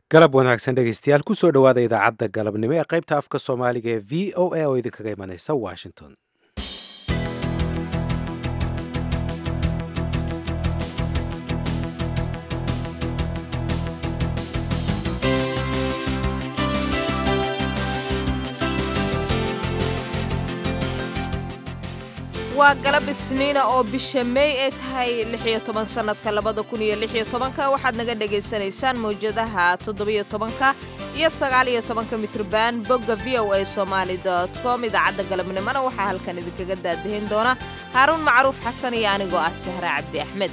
galab wanaagsan dhegaystayaal kusoo dhowaada idaacadda galabnimo ee qaybta afka soomaaliga ee v o a oo idinkaga imanaysa washington waa galab isniina oo bisha meey ay tahay lixiyo toban sannadka labada kun iyo lixiyo tobanka waxaad naga dhagaysanaysaan mawjadaha toddobiyo tobanka iyo sagaaliyo tobanka mitrban bogga v o a somaali dot com idaacadda galabnimona waxaa halkan idinkaga daadahin doona haaruun macruuf xasan iyo anigoo ah sahra cabdi axmed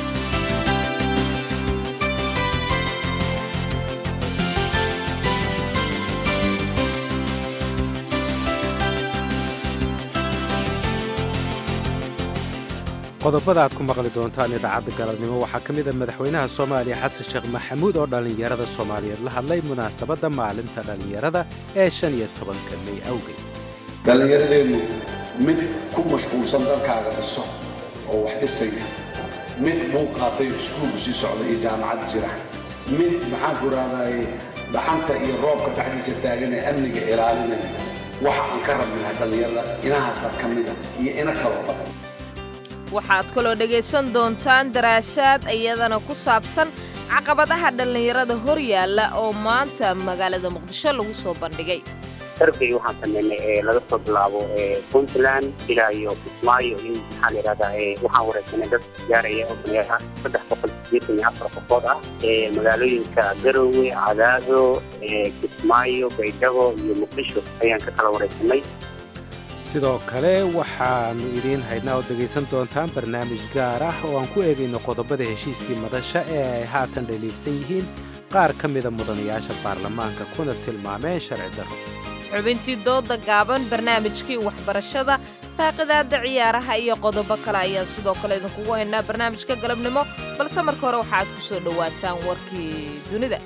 qodobada aad ku maqli doontaan idaacadda galabnimo waxaa ka mid a madaxweynaha soomaaliya xasan sheekh maxamuud oo dhallinyarada soomaaliyeed la hadlay munaasabadda maalinta dhallinyarada ee shan iyo tobanka mey awgeed dhallinyaradeennu mid ku mashquulsan dalkaaga dhiso oo wax dhisaya mid buu qaatay iskuulku sii socda iyo jaamacad jira mid maxaan ku raadaaye dhaxanta iyo roobka dhexdiisa taagan ee amniga ilaalinaya waxa aan ka rabnaha dhallinyarada inahaasaa ka mida iyo ina kaloo badan waxaad kaloo dhegaysan doontaan daraasaad iyadana ku saabsan caqabadaha dhallinyarada hor yaalla oo maanta magaalada muqdisho lagu soo bandhigay sarbay waxaan sameynay ee laga soo bilaabo puntland ilaa iyo kismaayo in maxaa la yidhahdaa waxaan wareysanay dad gaaraya oo dhalinyaro ah saddex boqol sideetan iyo afar qofood ah ee magaalooyinka garowe cadaado kismaayo baydhabo iyo muqdisho ayaan ka kala wareysanay sidoo kale waxaannu idiin haydnaa oo dhegaysan doontaan barnaamij gaar ah oo aan ku eegayno qodobada heshiiskii madasha ee ay haatan dhaliilsan yihiin qaar ka mida mudanayaasha baarlamaanka kuna tilmaameen sharci darro xubintii dooda gaaban barnaamijkii waxbarashada faaqidaadda ciyaaraha iyo qodobo kale ayaan sidoo kale idinkugu haynaa barnaamijka galabnimo balse marka hore waxaaad ku soo dhowaataan warkii dunida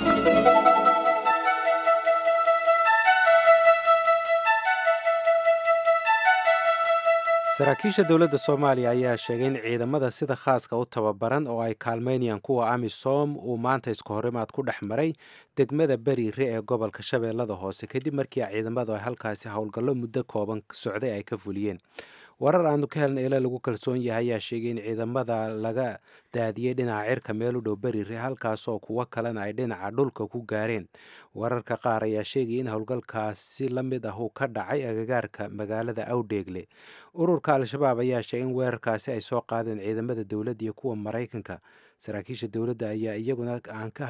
saraakiisha dowladda soomaaliya ayaa sheegay in ciidamada sida khaaska u tababaran oo ay kaalmaynayaan kuwa amisom uu maanta isku horimaad ku dhex maray degmada beriire ee gobolka shabeellada hoose kadib markii ciidamadu ay halkaasi howlgallo muddo kooban socday ay ka fuliyeen warar aanu ka helna ila lagu kalsoon yahay ayaa sheegay in ciidamada laga daadiyey dhinaca cirka meel u dhow beriire halkaasoo kuwo kalena ay dhinaca dhulka ku gaareen wararka qaar ayaa sheegaya in howlgalkaasi la mid ah uu ka dhacay agagaarka magaalada awdheegle ururka al-shabaab ayaa sheegay in weerarkaasi ay soo qaadeen ciidamada dowladda iyo kuwa maraykanka saraakiisha dowladda ayaa iyaguna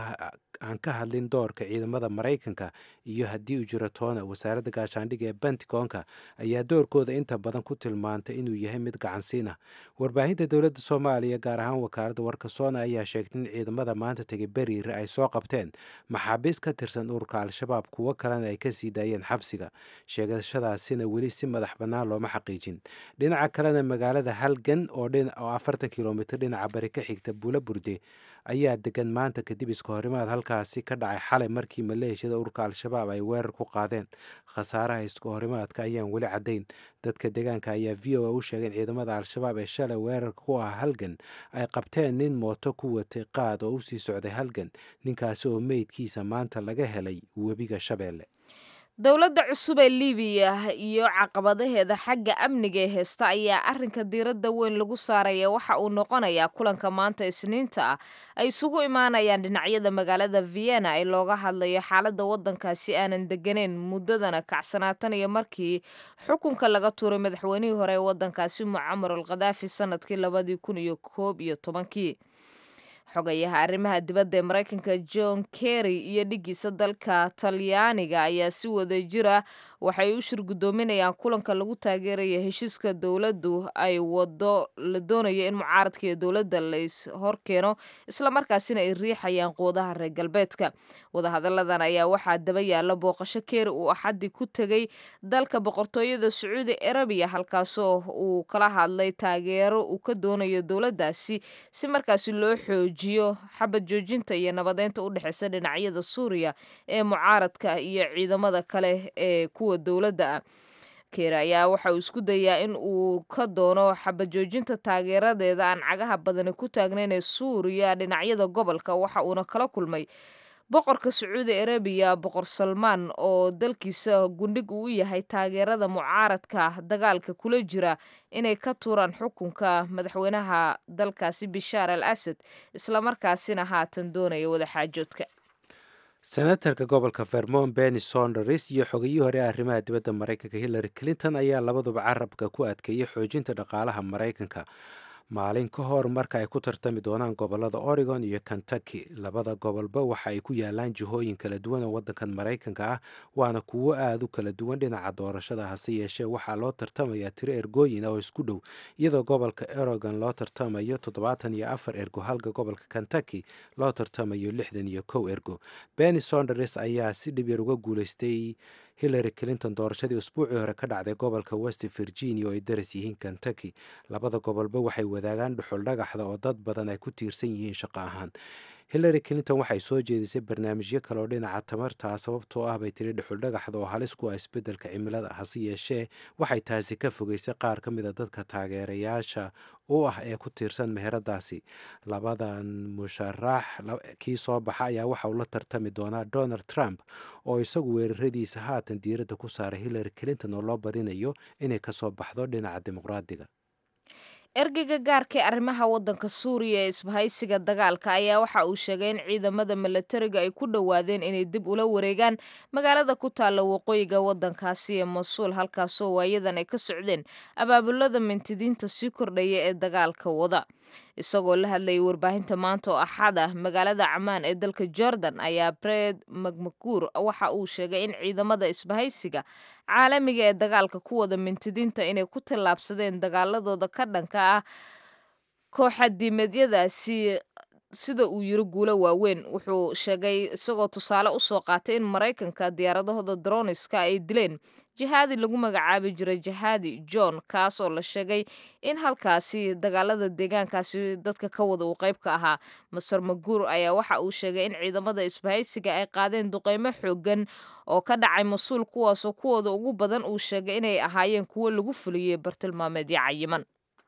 aan ka hadlin doorka ciidamada maraykanka iyo haddii uu jiro toona wasaaradda gaashaandhigga ee bentigonka ayaa doorkooda inta badan ku tilmaantay inuu yahay mid gacansiin ah warbaahinta dowladda soomaaliya gaar ahaan wakaaladda warka soona ayaa sheegtay in ciidamada maanta tegay beriire ay soo qabteen maxaabiis ka tirsan ururka al-shabaab kuwo kalena ay kasii daayeen xabsiga sheegashadaasina weli si madax bannaan looma xaqiijin dhinaca kalena magaalada halgan oo afartan kilomitr dhinaca bari ka xigta buula burde ayaa degan maanta kadib iska horimaad halkaasi ka dhacay xalay markii maleeshiyada ururka al-shabaab ay weerar ku qaadeen khasaaraha iska horimaadka ayaan weli caddayn dadka deegaanka ayaa v o a u sheegay in ciidamada al-shabaab ee shalay weerarka ku ah halgan ay qabteen nin mooto ku watay qaad oo usii socday halgan ninkaasi oo meydkiisa maanta laga helay webiga shabeelle dowladda cusub ee libiya iyo caqabadaheeda xagga amniga ee heesta ayaa arrinka diiradda weyn lagu saaraya waxa uu noqonayaa kulanka maanta isniinta ah ay isugu imaanayaan dhinacyada magaalada vienna ee looga hadlayo xaaladda waddankaasi aanan deganeyn muddadana kacsanaatan iyo markii xukunka laga tuuray madaxweynihii hore ee waddankaasi mucamar al khadaafi sanadkii labadii kun iyo koob iyo tobankii xogayaha arrimaha dibadda ee maraykanka john kerry iyo dhigiisa dalka talyaaniga ayaa si wada jira waxay u shir guddoominayaan kulanka lagu taageeraya heshiiska dowladdu ay wado la doonayo in mucaaradka iyo dowladda lays horkeeno islamarkaasina ay riixayaan quudaha reer galbeedka wadahadalladan ayaa waxaa daba yaalla booqasho keeri uu axaddii ku tegay dalka boqortooyada sacuudi arabiya halkaasoo uu kala hadlay taageero uu ka doonayo dowladdaasi si markaasi loo xoojiyo xabad joojinta iyo nabadeynta u dhexeysa dhinacyada suuriya ee mucaaradka iyo ciidamada kale ee kuwa dowladda ah keer ayaa waxa uu isku dayaa in uu ka doono xabajoojinta taageeradeeda aan cagaha badani ku taagnayn ee suuriya dhinacyada gobolka waxa uuna kala kulmay boqorka sacuudi arabiya boqor salmaan oo dalkiisa gundhig uu u yahay taageerada mucaaradka dagaalka kula jira inay ka tuuraan xukunka madaxweynaha dalkaasi bishaar al asad islamarkaasina haatan doonaya wadaxaajoodka senatarka gobolka vermont benny sonders iyo xogiyii hore arrimaha dibadda maraykanka hillary clinton ayaa labaduba carabka ku adkeeyey xoojinta dhaqaalaha maraykanka maalin ka hor marka ay ku tartami doonaan gobolada oregon iyo kentucky labada gobolba waxa ay ku yaalaan jihooyin kala duwan oo waddankan maraykanka ah waana kuwo aada u kala duwan dhinaca doorashada hase yeeshee waxaa loo tartamayaa tiro ergooyin oo isku dhow iyadoo gobolka oregon loo tartamayo toddobaatan iyo afar ergo halka gobolka kentucky loo tartamayo lixdan iyo kow ergo benny sonders ayaa si dhib yar uga guuleystay hillary clinton doorashadii usbuucii hore ka dhacday gobolka west virginia oo ay daras yihiin kentucky labada gobolba waxay wadaagaan dhuxul dhagaxda oo dad badan ay ku tiirsan yihiin shaqo ahaan hillary clinton waxay soo jeedisay barnaamijyo kale oo dhinaca tamartaa sababtoo ah bay tiri dhuxul dhagaxda oo halis ku ah isbeddelka cimilada hase yeeshee waxay taasi ka fogeysay qaar ka mida dadka taageerayaasha u ah ee ku tiirsan meheradaasi labadan musharax kii soo baxa ayaa waxa uu la tartami doonaa donald trump oo isagu weeraradiisa haatan diiradda ku saaray hillary clinton oo loo badinayo inay kasoo baxdo dhinaca dimuqraadiga ergeyga gaarka ee arrimaha waddanka suuriya ee isbahaysiga dagaalka ayaa waxa uu sheegay in ciidamada milatariga ay ku dhowaadeen inay dib ula wareegaan magaalada ku taalla waqooyiga waddankaasi ee masuul halkaasoo waayadan ay ka socdeen abaabulada mintidiinta sii kordhaya ee dagaalka wada isagoo la hadlayay warbaahinta maanta oo axad ah magaalada camaan ee dalka jordan ayaa bred magmaguur waxa uu sheegay in ciidamada isbahaysiga caalamiga ee dagaalka ku wada mintidiinta inay ku tallaabsadeen dagaaladooda ka dhanka ah kooxadiimeedyadaasi sida uu yiri guulo waaweyn wuxuu sheegay isagoo tusaale usoo qaatay in maraykanka diyaaradahooda droniska ay dileen jihaadi lagu magacaabi jiray jihaadi john kaas oo la sheegay in halkaasi dagaalada deegaankaasi dadka ka wada uu qayb ka ahaa maser maguur ayaa waxa uu sheegay in ciidamada isbahaysiga ay qaadeen duqeymo xoogan oo ka dhacay mas-uul kuwaasoo kuwooda ugu badan uu sheegay inay ahaayeen kuwo lagu fuliyey bartilmaameedyo cayiman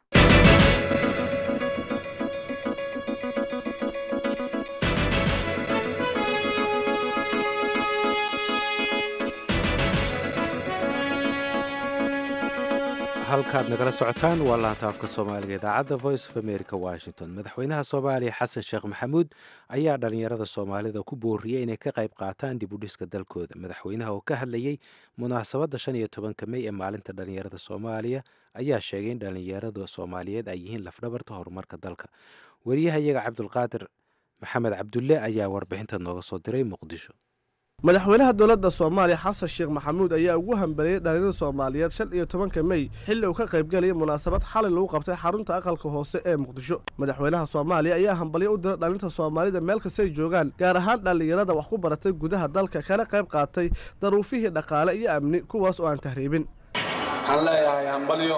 halkaad nagala socotaan waa laanta afka soomaaliga idaacadda voice of america washington madaxweynaha soomaaliya xasan sheekh maxamuud ayaa dhalinyarada soomaalida ku booriyey inay ka qayb qaataan dib u dhiska dalkooda madaxweynaha oo ka hadlayey munaasabadda shan iyo tobanka mey ee maalinta dhalinyarada soomaaliya ayaa sheegay in dhalinyarada soomaaliyeed ay yihiin lafdhabarta horumarka dalka wariyahayaga cabdulqaadir maxamed cabdulle ayaa warbixinta nooga soo diray muqdisho madaxweynaha dowladda soomaaliya xasan sheekh maxamuud ayaa ugu hambaliyey dhalinyarada soomaaliyeed shan iyo tobanka mey xilli uu ka qaybgelaya munaasabad xalay lagu qabtay xarunta aqalka hoose ee muqdisho madaxweynaha soomaaliya ayaa hambalyo u dira dhalinta soomaalida meel kastay joogaan gaar ahaan dhallinyarada wax ku baratay gudaha dalka kana qayb qaatay daruufihii dhaqaale iyo amni kuwaas oo aan tahriibin waxaan leeyahay hambalyo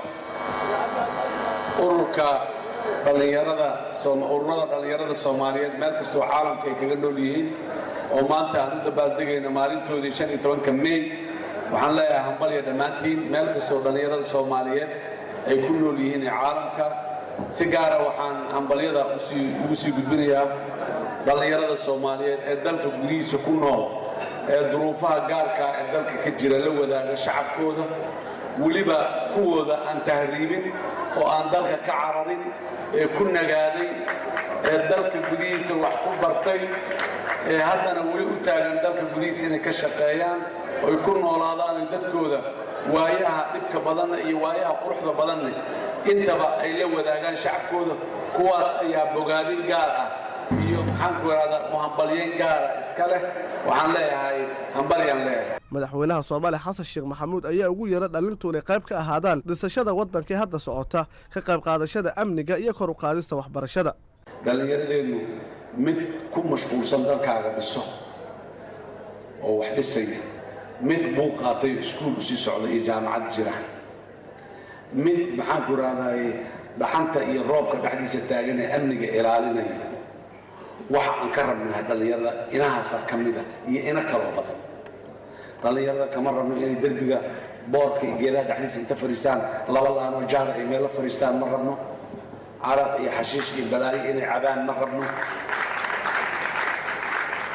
ururka dhallinyarada ururada dhallinyarada soomaaliyeed meel kastoo caalamka ay kaga nool yihiin oo maanta aan u dabaaldegayno maalintoodii shan iyo tobanka mey waxaan leeyahay hambalya dhammaantiin meel kastoo dhallinyarada soomaaliyeed ay ku nool yihiin ee caalamka si gaara waxaan hambalyada ugu sii gudbinayaa dhallinyarada soomaaliyeed ee dalka gudihiisa ku nool ee duruufaha gaarka ee dalka ka jira la wadaaga shacabkooda weliba kuwooda aan tahriibin oo aan dalka ka cararin ee ku nagaaday ee dalka gudihiisa wax ku bartay ee haddana weli u taagan dalka gudihiisa inay ka shaqeeyaan oy ku noolaadaan dadkooda waayaha dhibka badanna iyo waayaha quruxda badanna intaba ay la wadaagaan shacabkooda kuwaas ayaa bogaadin gaar ah iyo maxaanku ihahdaa uhambalyeyn gaara iska leh waxaan leeyahay hambalyaan leeyahay madaxweynaha soomaaliya xasan sheekh maxamuud ayaa ugu yeera dhalintu inay qayb ka ahaadaan dhisashada waddankii hadda socota ka qayb qaadashada amniga iyo kor u qaadista waxbarashada dhallinyaradeennu mid ku mashquulsan dalkaaga dhiso oo wax dhisaya mid buu qaatay iskuul usii socda iyo jaamacad jira mid maxaanku ihahdaay dhaxanta iyo roobka dhexdiisa taagan ee amniga ilaalinaya waxa aan ka rabnahay dhallinyarada inahaasaa ka mida iyo ina kaloo badan dhallinyarada kama rabno inay derbiga boorka iyo geedaha dhexdiisa inta fadhiistaan laba laanoo jaada ay meelo fadhiistaan ma rabno caraq iyo xashiish iyo balaayo inay cabaan ma rabno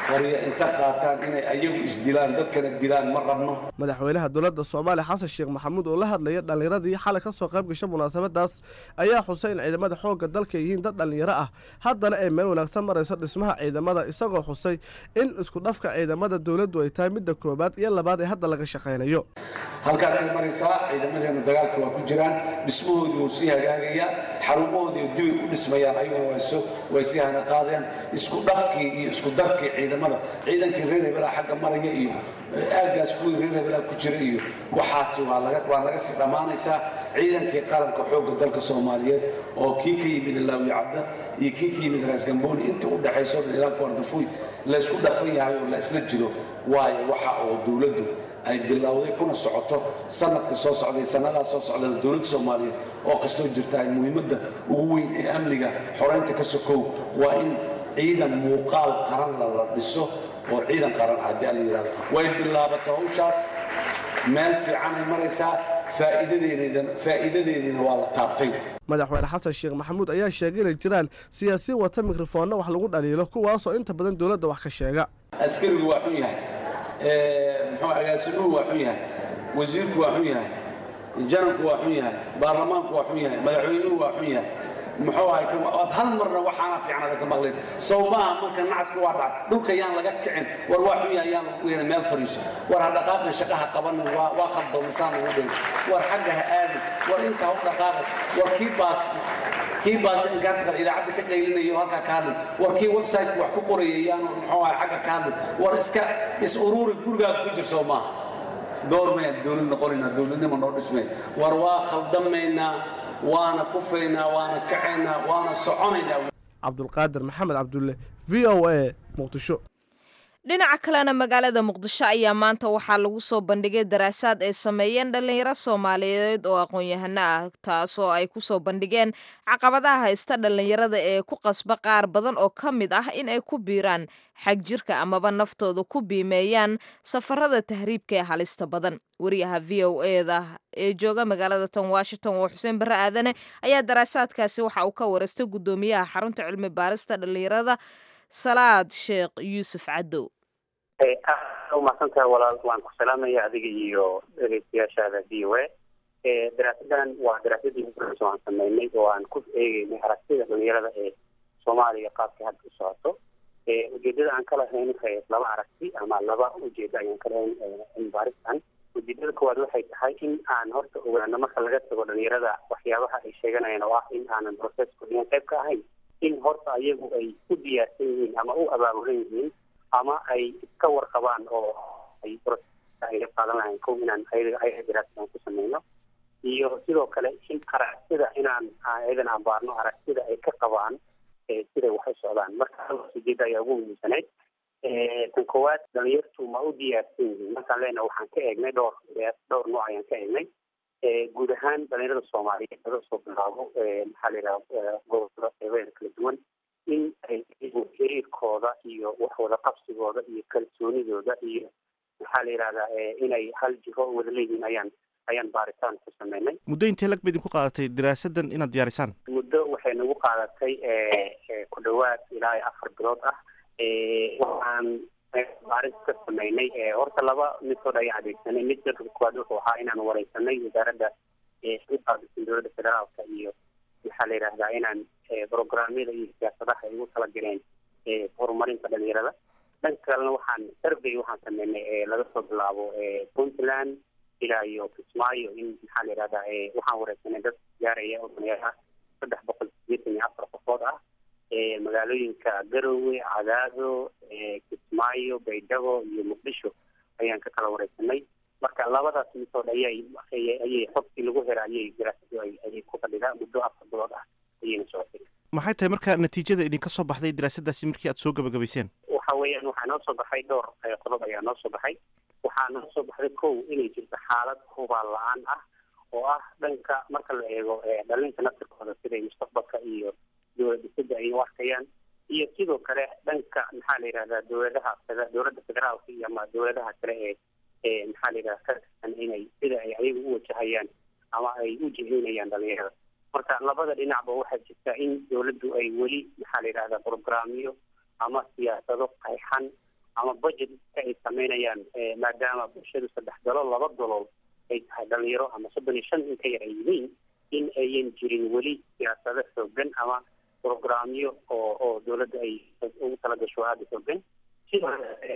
qoryo inta qaataan inay ayagu isdilaan dadkana dilaan ma rabno madaxweynaha dowladda soomaaliya xasan sheekh maxamuud oo la hadlaya dhallinyaradii xalay ka soo qayb gasha munaasabadaas ayaa xusay in ciidamada xoogga dalka yihiin dad dhallinyaro ah haddana ay meel wanaagsan marayso dhismaha ciidamada isagoo xusay in isku dhafka ciidamada dowladdu ay tahay midda koowaad iyo labaad ee hadda laga shaqaynayo halkaasay maraysaa ciidamadeenu dagaalka waa ku jiraan dhismahoodii wuu sii hagaagayaa xarumahoodii dibay u dhismayaan ayaguna way sii hana qaadeen isku dhafkii iyo isku darkii ciidamada ciidankii reer hebelaa xagga maraya iyo aagaas kuwii reer hebelaa ku jira iyo waxaasi waa laga sii dhammaanaysaa ciidankii qaranka xoogga dalka soomaaliyeed oo kii ka yimid laawi cadda iyo kii ka yimid raasgambooni inta u dhexayso ilaa kuardafuy laysku dhafan yahay oo la isla jiro waayo waxa oo dowladdu ay bilowday kuna socoto sanadka soo socday sanadaas soo socda dowladda soomaaliyeed oo kastoo jirta ay muhiimadda ugu weyn ee amniga xoreynta ka sokow waa in ciidan muuqaal qaran lala dhiso oo ciidan qaran ah haddii alla yidhahdo way bilaabatay hawshaas meel fiicanay maraysaa faa'iidadeediina waa la taabtay madaxweyne xasan sheekh maxamuud ayaa sheegay inay jiraan siyaasiyiin wata mikrofoonna wax lagu dhaliilo kuwaasoo inta badan dowladda wax ka sheega askarigu waa xun yahay muxuu agaasimuhu waa xun yahay wasiirku waa xun yahay janabku waa xun yahay baarlamaanku waa xun yahay madaxweynuhu waa xun yahay muxuu ahay waad hal marna waxaana fiicnada ka maqlayn sow maaha marka nacaska waa dhacay dhulka yaan laga kicin war waa xun yahay yaan lagu yeelin meel fariiso war ha dhaqaaqin shaqaha qabanin waa waa khaldo misaan ugu dhin war xagga ha aadin war inta ha u dhaqaaqin war kii baas kii baas inkaarta idaacadda ka qaylinayo halkaa ka hadlin war kii website wax ku qorayay yaanu muxuu ahay xagga ka hadlin war iska is ururi gurigaas ku jirso maaha goormayaan dowlad noqonaynaa dowladnimo noo dhismay war waa khaldamaynaa waana kufaynaa waana kacaynaa waana soconaynaa cabdulqaadir maxamed cabdulle v o a muqdisho dhinaca kalena magaalada muqdisho ayaa maanta waxaa lagu soo bandhigay daraasaad ay sameeyeen dhallinyaro soomaaliyeed oo aqoon-yahano ah taasoo ay kusoo bandhigeen caqabadaha haysta dhallinyarada ee ku qasba qaar badan oo ka mid ah in ay ku biiraan xag jirka amaba naftooda ku biimeeyaan safarada tahriibka ee halista badan wariyaha v o eda ee jooga magaalada tan washington oo xuseen barre aadane ayaa daraasaadkaasi waxa uu ka wareystay guddoomiyaha xarunta cilmi baarista dhallinyarada salaad sheekh yuusuf cadow umahadsantahay walaal waan ku salaamaya adiga iyo dhegeystayaashaada v o a daraasadan waa daraasadii horeysa aan sameynay oo aan ku eegeynay aragtida dhalinyarada ee soomaaliya qaabka hadda u socoto ujeedada aan ka lahayn waxay laba aragti ama laba ujeedo ayaan ka lahayn cilmi baaristan ujeedada koowaad waxay tahay in aan horta ogaano marka laga tago dhalinyarada waxyaabaha ay sheeganayaan oo ah in aanan processku dhigan qayb ka ahayn in horta ayagu ay u diyaarsan yihiin ama u abaabulan yihiin ama ay iska warqabaan oo ay ay qaadan lahayn kow inaan ayaga ayaga daraasadan ku sameyno iyo sidoo kale in aragtida inaan iyadan aan baarno aragtida ay ka qabaan siday wax u socdaan marka ujeeda ayaa ugu muhiimsanayd tan koowaad dhalinyartu ma u diyaarsan yihiin markaan leena waxaan ka eegnay dhowr dhowr nooc ayaan ka eegnay guud ahaan dhalinyarada soomaaliyeed laga soo bilaabo maxaa la yidhaha gobolada qeybeeda kala duwan in ay xiriirkooda iyo wax wada qabsigooda iyo kalsoonidooda iyo maxaa la yidhahdaa inay hal jiro wada leeyihiin ayaan ayaan baaritaan ku sameynay muddo intee lag ba idinku qaadatay daraasadan inaad diyaarisaan muddo waxay nagu qaadatay ku dhawaad ilaa afar bilood ah waxaan baaris ka sameynay horta laba midkood ayaan adeegsanay midka koowaad wuxuu ahaa inaan wareysanay wasaaradda uqaabisan dowladda federaalka iyo maxaa la yidhahdaa inaan programyada iyo siyaasadaha ay ugu talagaleen horumarinta dhalinyarada dhanka kalena waxaan survey waxaan sameynay laga soo bilaabo puntland ilaa iyo kismaayo in maxaa la yidhahdaa waxaan wareysanay dad gaaraya oo dhalinyaro ah saddex boqol sideetan iyo afar qofood ah magaalooyinka garowe cadaado kismaayo baydhabo iyo muqdisho ayaan ka kala wareysanay marka labadaas misood ayay ayay xogtii lagu hera ayay daraasadu ayay ku fadhidaa muddo afar bilood ah ayayna socotay maxay tahay marka natiijada idinka soo baxday daraasadaasi markii aad soo gabagabayseen waxa weeyaan waxaa noo soo baxay dhowr qodob ayaa noo soo baxay waxaa noo soo baxday kow inay jirto xaalad hubaal la-aan ah oo ah dhanka marka la eego dhalinta naftirkooda siday mustaqbalka iyo dowlad dhisada ay u arkayaan iyo sidoo kale dhanka maxaa la yidhahdaa dowladaha dowladda federaalka iyo ama dowladaha kale ee ee maxaa la yidhahda ka tirsan inay sida ay ayagu u wajahayaan ama ay u jihaynayaan dhalinyarada marka labada dhinacba waxaa jirta in dowladdu ay weli maxaa la yidhahdaa programyo ama siyaasado qayxan ama budgetka ay sameynayaan maadaama bulshadu saddex dalool laba dalool ay tahay dhalinyaro ama soddon iyo shan in ka yar ay yihiin in ayan jirin weli siyaasado xoogan ama programyo oo oo dawladda ay ugu talagasho aada xoogan sidoo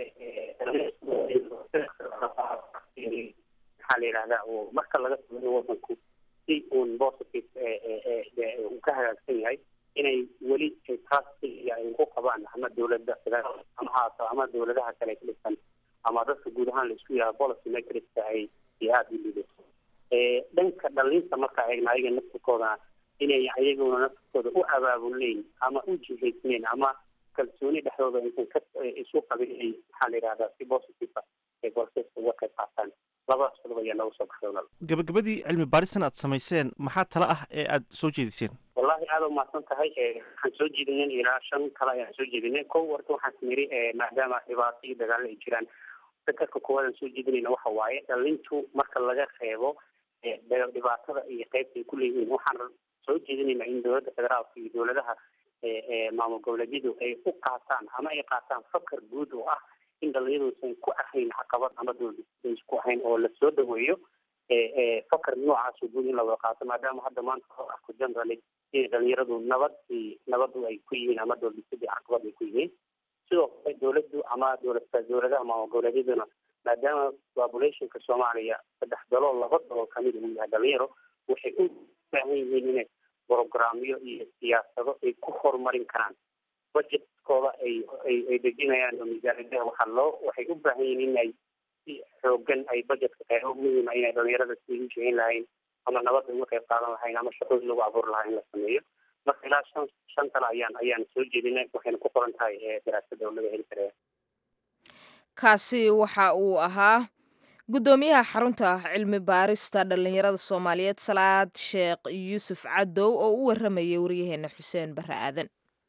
maxaa la yidhahdaa oo marka laga sameeyo wadanku si uun positive uu ka hagaagsan yahay inay weli trustga ay ku qabaan ama dawladda ama haato ama dawladaha kale ka dhisan ama dadka guud ahaan la isku yahay policy matrixka ay aada u liidato dhanka dhalinta markaa eegna ayaga naftirkooda inay ayaguna naftirkooda u abaabuleyn ama u jihaysneyn ama kalsooni dhexdooda aysan ka isu qabin inay maxaa la yidhahdaa si positive ay bolseska uga qayb qaataan labadaas qodob ayaa nooga soo baxday walaal gabagabadii cilmi baaristan aad samayseen maxaa tala ah ee aad soo jeediseen wallahi aada umahadsan tahay waxaan soo jeedinen ilaa shan kale ayaan soo jeedinay kow warta waxaan niri maadaama dhibaato iyo dagaalo ay jiraan sakarka koowaad aan soo jeedinayna waxa waaye dhalintu marka laga reebo dhibaatada iyo qeybta ay ku leeyihiin waxaan soo jeedinaynaa in dowladda federaalka iyo dowladaha maamul goboleedyadu ay u qaataan ama ay qaataan fakar guud oo ah in dhalinyaduusan ku ahayn caqabad ama dowladda isku ahayn oo lasoo dhaweeyo fakar noocaasoo guud in lawada qaato maadaama hadda maanta loo arko generally inay dhalinyaradu nabad nabadu ay ku yihiin ama dowladnisadii caqabad ay ku yihiin sidoo kale dowladdu ama dowlad dowladaha maamul goboleedyaduna maadaama populationka soomaaliya saddex dalool laba dalool kamid uu yahay dhalinyaro waxay u baahan yihiin inay programyo iyo siyaasado ay ku horumarin karaan budgetkooda ay ay ay dejinayaan oo miisaaniyadaha waxaa loo waxay u baahan yihiin inay si xoogan ay budgetka qeybo muhiima inay dhalinyarada sidii u jecin lahayn ama nabadda uga qayb qaadan lahayn ama shaqooyin lagu abuuri lahaa in la sameeyo marka ilaa shan shan kale ayaan ayaan soo jeedinay waxayna ku qoran tahay daraasada oo laga heli karaya kaasi waxa uu ahaa guddoomiyaha xarunta cilmi baarista dhallinyarada soomaaliyeed salaad sheekh yuusuf cadow oo u waramayay waryaheena xuseen barre aadan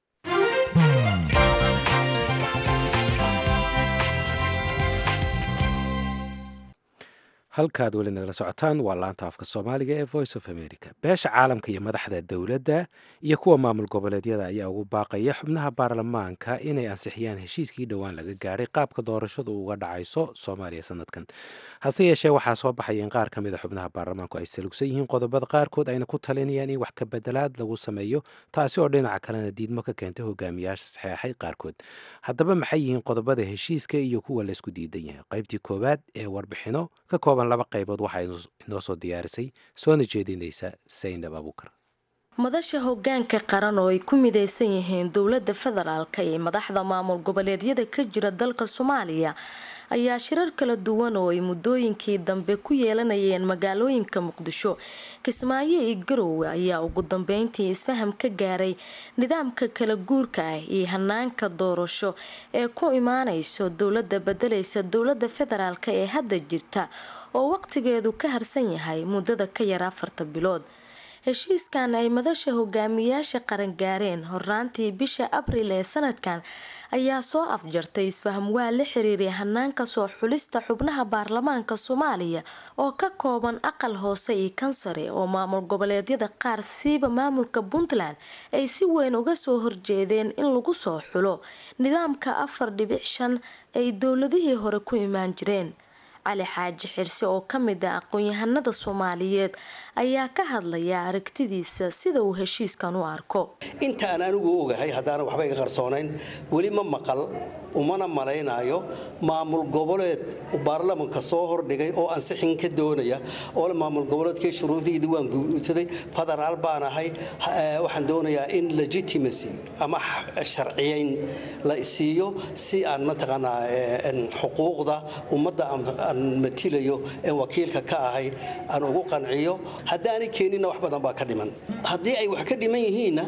halkaad weli nagala socotaan waa laanta afka soomaaliga ee voice of america beesha caalamka iyo madaxda dowladda iyo kuwa maamul goboleedyada ayaa ugu baaqaya xubnaha baarlamaanka inay ansixiyaan heshiiskii dhowaan laga gaadhay qaabka doorashadu uga dhacayso soomaaliya sanadkan hase yeeshee waxaa soo baxaya in qaar ka mid a xubnaha baarlamaanku ay salugsan yihiin qodobada qaarkood ayna ku talinayaan in wax ka bedelaad lagu sameeyo taasi oo dhinaca kalena diidmo ka keentay hogaamiyaasha saxeexay qaarkood haddaba maxay yihiin qodobada heshiiska iyo kuwa laysku diidan yahay qaybtii koowaad ee warbixino ka kooban laba qaybood waxaa inoo soo diyaarisay soona jeedinaysa saynab abuukar madasha hogaanka qaran oo ay ku midaysan yihiin dowladda federaalka iyo madaxda maamul goboleedyada ka jira dalka soomaaliya ayaa shirar kala duwan oo ay muddooyinkii dambe ku yeelanayeen magaalooyinka muqdisho kismaayo iyo garowe ayaa ugu dambeyntii isfaham ka gaaray nidaamka kala guurka ah iyo hanaanka doorasho ee ku imaanayso dowladda bedelaysa dowladda federaalk ee hadda jirta oo waqtigeedu ka harsan yahay muddada ka yar afarta bilood heshiiskan ay madasha hogaamiyaasha qaran gaareen horraantii bisha abril ee sanadkan ayaa soo afjartay isfaham waa la xiriiray hanaanka soo xulista xubnaha baarlamaanka soomaaliya oo ka kooban aqal hoose iyo kansare oo maamul goboleedyada qaar siiba maamulka puntland ay si weyn uga soo horjeedeen in lagu soo xulo nidaamka afar dhibic shan ay dowladihii hore ku imaan jireen cali xaaji xirse oo ka mid ah aqoon-yahanada soomaaliyeed ayaa ka hadlaya aragtidiisa sida uu heshiiskan u arko intaan anigu ogahay haddaana waxba iga qarsoonayn weli ma maqal umana malaynaayo maamul goboleed baarlamanka soo hordhigay oo ansixin ka doonaya oo le maamul goboleedkii shuruudiidii waan guursaday federaal baan ahay waxaan doonayaa in legitimacy ama sharciyayn la siiyo si aan mataqaanaa xuquuqda ummadda aan matilayo een wakiilka ka ahay aan ugu qanciyo haddaanay keeninna wax badan baa ka dhiman haddii ay wax ka dhiman yihiinna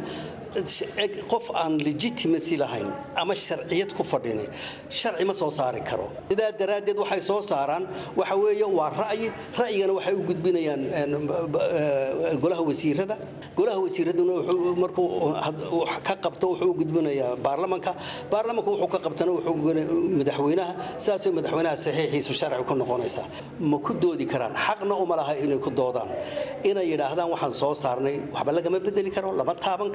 qof aan legitimacy lahayn ama sharciyad ku fadhin sharci ma soo saari karo sidaa daraaddeed waxay soo saaraan waxa weeye waa ra'yi ra'yigana waxay u gudbinayaan golaha wasiirada golaha wasiiraduna wuxuu markuu ka qabto wuxuu u gudbinayaa baarlamanka baarlamanka wuxuu ka qabtana wuxuu madaxweynaha sidaasoo madaxweynaha saxiixiisu sharci ku noqonaysaa ma ku doodi karaan xaqna uma laha inay ku doodaan inay yidhaahdaan waxaan soo saarnay waxba lagama bedeli karo lama taaban karo waxba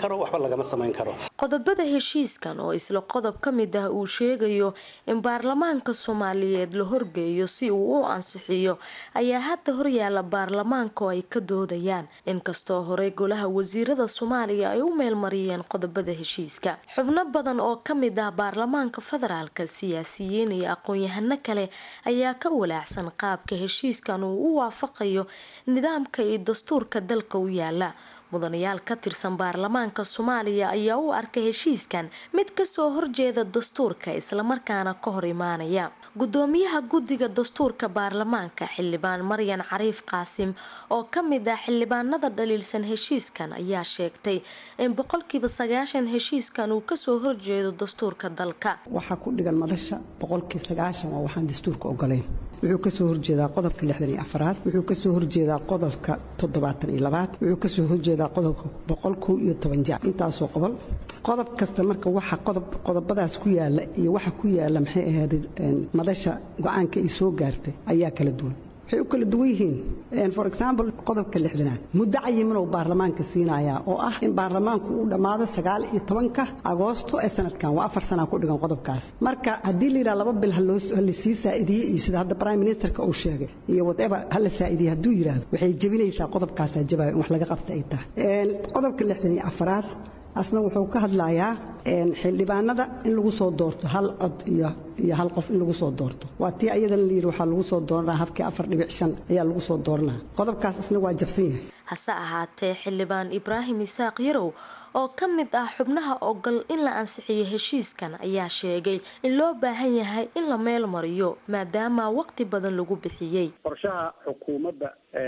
lagama samayn karo qodobada heshiiskan oo isla qodob ka mid ah uu sheegayo in baarlamaanka soomaaliyeed la horgeeyo si uu u ansixiyo ayaa hadda horyaala baarlamaanka oo ay ka doodayaan inkastoo horey golaha wasiirada soomaaliya ay u meelmariyeen qodobada heshiiska xubno badan oo ka mid ah baarlamaanka federaalka siyaasiyiin iyo aqoon-yahano kale ayaa ka walaacsan qaabka heshiiskan uu u waafaqayo nidaamka iyo dastuurka dalka u yaala mudanayaal ka tirsan baarlamaanka soomaaliya ayaa u arkay heshiiskan mid kasoo horjeeda dastuurka islamarkaana ka hor imaanaya gudoomiyaha guddiga dastuurka baarlamaanka xildhibaan maryan cariif qaasim oo kamid ah xildhibaanada dhaliilsan heshiiskan ayaa sheegtay in boqolkiiba sagaashan heshiiskan uu kasoo horjeedo dastuurka dalka waxaa ku dhigan madasha boqolkii sagaashan waa waxaan dastuurka ogolayn wuxuu kasoo horjeedaa qodobka lixdan iyo afaraad wuxuu kasoo horjeedaa qodobka toddobaatan iyo labaad wuxuu kasoo horjeedaa qodobka boqol kow iyo toban jaac intaasoo qodol qodob kasta marka waxa qodob qodobadaas ku yaala iyo waxa ku yaala maxay ahayd madasha go-aanka ay soo gaartay ayaa kala duwan waxay u kala duwan yihiin for example qodobka lixdanaad muddo cayiminuu baarlamaanka siinayaa oo ah in baarlamaanku uu dhammaado sagaal iyo tobanka agoosto ee sanadkan waa afar sanaa ku dhigan qodobkaas marka haddii layidhaha laba bil halasii saa'idiye iyo sida hadda prime ministerka uu sheegay iyo whatever hala saa'idiye hadduu yidhaahdo waxay jebinaysaa qodobkaasaa jabayo in wax laga qabta ay tahay qodobka lixdan iyo afaraad asna wuxuu ka hadlayaa xildhibaanada in lagu soo doorto hal cod iyo iyo hal qof in lagu soo doorto waa tii ayadana layidhi waxaa lagu soo dooranaa habkii afar dhibic shan ayaa lagu soo dooranaa qodobkaas isna waa jabsan yahay hase ahaatee xildhibaan ibraahim isaaq yarow oo ka mid ah xubnaha ogol in la ansixiyo heshiiskan ayaa sheegay in loo baahan yahay in la meel mariyo maadaama waqti badan lagu bixiyey qorshaha xukuumadda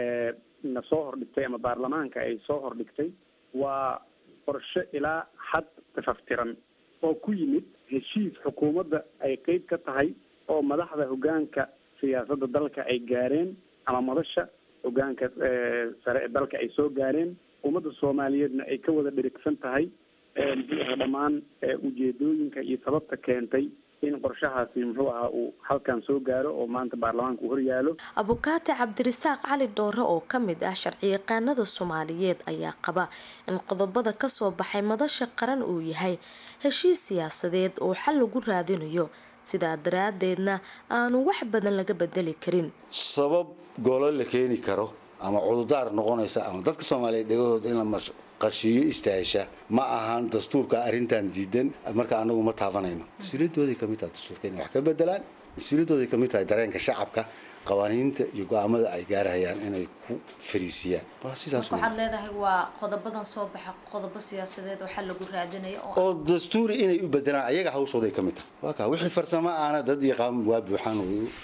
na soo hordhigtay ama baarlamaanka ay soo hordhigtay waa qorshe ilaa xad tafaftiran oo ku yimid heshiis xukuumadda ay qeyb ka tahay oo madaxda hoggaanka siyaasadda dalka ay gaareen ama madasha hoggaanka sare ee dalka ay soo gaareen ummadda soomaaliyeedna ay ka wada dhirigsan tahay muxuu aha dhammaan ujeedooyinka iyo sababta keentay in qorshahaasi muxuu ahaa uu halkan soo gaaro oo maanta baarlamaanka uu horyaalo abukaate cabdirasaaq cali dhoore oo ka mid ah sharciyaqaanada soomaaliyeed ayaa qaba in qodobada kasoo baxay madasha qaran uu yahay heshiis siyaasadeed oo xal lagu raadinayo sidaa daraadeedna aanu wax badan laga bedeli karin sabab golo la keeni karo ama cududaar noqonaysa ama dadka soomaaliyeed dhegahooda in la qashiyo istaahisha ma ahan dastuurka arrintan diidan marka anagu ma taabanayno mas-uuliyadooday kamid tahay dastuurka inay wax ka bedelaan mas-uuliyadooday kamid tahay dareenka shacabka qawaaniinta iyo go-aamada ay gaarahayaan inay ku fariisiyaan waxaad leedahay waa qodobadan soo baxa qodobo siyaasadeed oo xal lagu raadinayo oo dastuuri inay u bedelaan ayaga hawshooday ka mid tahay waa kaa wixii farsamo aana dad yaqaan waa buuxaan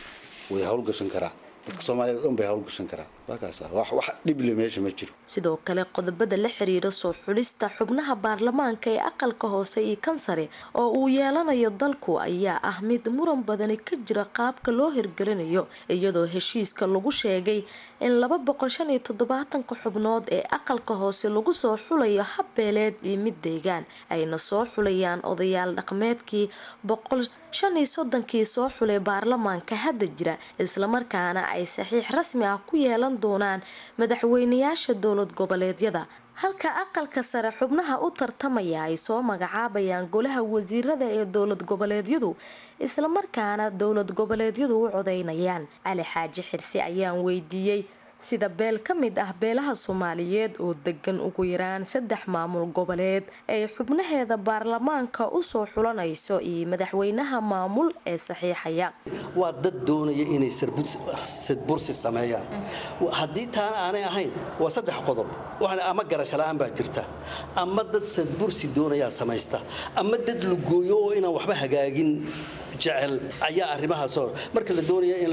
way hawlgashan karaa dadka soomaaliyeed dhan bay hawlgashan karaa waakaas wax wax dhible meesha ma jiro sidoo kale qodobada la xiriira soo xulista xubnaha baarlamaanka ee aqalka hoose iyo kansare oo uu yeelanayo dalku ayaa ah mid muran badani ka jira qaabka loo hirgelinayo iyadoo heshiiska lagu sheegay in laba boqol shan iyo toddobaatanka xubnood ee aqalka hoose lagu soo xulayo habbeeleed iyo mid deegaan ayna soo xulayaan odayaal dhaqmeedkii boqol shan iyo soddonkii soo xulay baarlamaanka hadda jira islamarkaana ay saxiix rasmi ah ku yeelan doonaan madaxweynayaasha dowlad goboleedyada halka aqalka sare xubnaha u tartamaya ay soo magacaabayaan golaha wasiirada ee dowlad goboleedyadu islamarkaana dowlad goboleedyadu u codeynayaan cali xaaji xirsi ayaan weydiiyey sida beel ka mid ah beelaha soomaaliyeed oo degan ugu yaraan saddex maamul goboleed ay xubnaheeda baarlamaanka usoo xulanayso iyo madaxweynaha maamul ee saxiixaya waa dad doonaya inay sadbursi sameeyaan haddii taana aanay ahayn waa saddex qodob ama garasho la-aan baa jirta ama dad sadbursi doonayaa samaysta ama dad lugooyo oo inaan waxba hagaagin jecel ayaa arrimahaasoo marka la doonaya in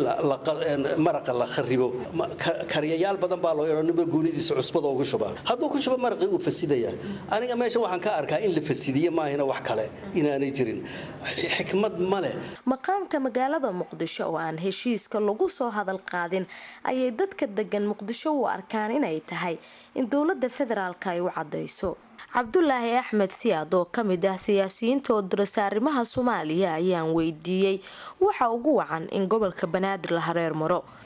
maraqa la kharibo kariyayaal badan baa loo yeedho ninba goonidiisa cusbada uga shubaa hadduu ku shubo maraqii uu fasidaya aniga meesha waxaan ka arkaa in la fasidiye maahina wax kale inaanay jirin xikmad ma leh maqaamka magaalada muqdisho oo aan heshiiska lagu soo hadal qaadin ayay dadka degan muqdisho u arkaan inay tahay in dowlada federaalka ay u cadeyso cabdulaahi axmed siyaad oo kamid ah siyaasiyiinta oo dirasa arrimaha soomaaliya ayaan weydiiyey waxa ugu wacan in gobolka banaadir la hareer maro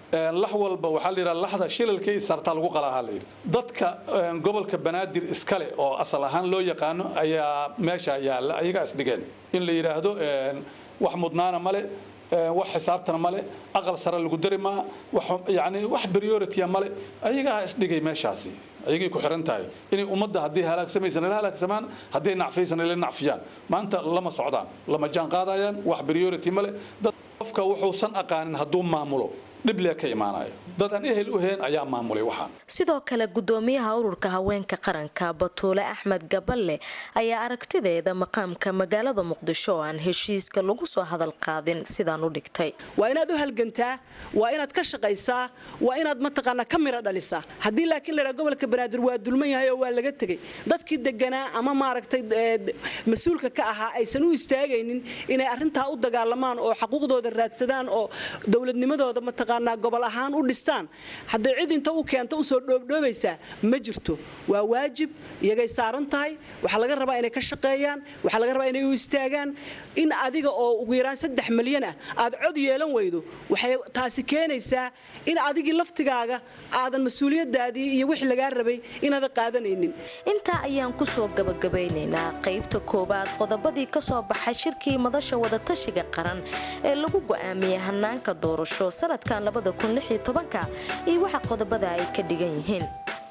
lax walba waxaa la yidhaha laxda shilalkii isartaa lagu qalaahaa la yidhi dadka gobolka banaadir iskale oo asal ahaan loo yaqaano ayaa meesha yaalla ayagaa isdhigeen in la yidhaahdo wax mudnaana male wax xisaabtana male aqal sare lagu dari maa yani wax priority male ayagaa isdhigay meeshaasi ayagay ku xiran tahay inay ummadda haddii halaagsamaysan ila halaagsamaan hadday nacfaysan ila nacfiyaan maanta lama socdaan lama jaan qaadayaan wax priority male dad qofka wuxuusan aqaanin hadduu maamulo dhiblee ka imaanayo dad aan ehel u heen ayaa maamulay waxaan sidoo kale gudoomiyaha ururka haweenka qaranka batuule axmed gaballe ayaa aragtideeda maqaamka magaalada muqdisho oo aan heshiiska lagu soo hadal qaadin sidaan u dhigtay waa inaad u halgantaa waa inaad ka shaqaysaa waa inaad mataqaanaa ka mira dhalisaa haddii laakiin laydhaa gobolka banaadir waa dulman yahay oo waa laga tegey dadkii deganaa ama maaragtay mas-uulka ka ahaa aysan u istaagaynin inay arintaa u dagaalamaan oo xaquuqdooda raadsadaan oo dowladnimadooda mataqaanaa gobol ahaan u dhistaan hadday cid inta u keento usoo dhoobdhoobaysaa ma jirto waa waajib iyagay saaran tahay waxaa laga rabaa inay ka shaqeeyaan waxaa laga rabaa inay u istaagaan in adiga oo ugu yaraan saddex milyan ah aad cod yeelan weydo waxay taasi keenaysaa in adigii laftigaaga aadan mas-uuliyadaadii iyo wixii lagaa rabay inaadan qaadanaynin intaa ayaan kusoo gabagabaynaynaa qaybta koowaad qodobadii ka soo baxay shirkii madasha wadatashiga qaran ee lagu go'aamiyey hanaanka doorasho sanadkan iyo waxa qodobada ay ka dhigan yihiin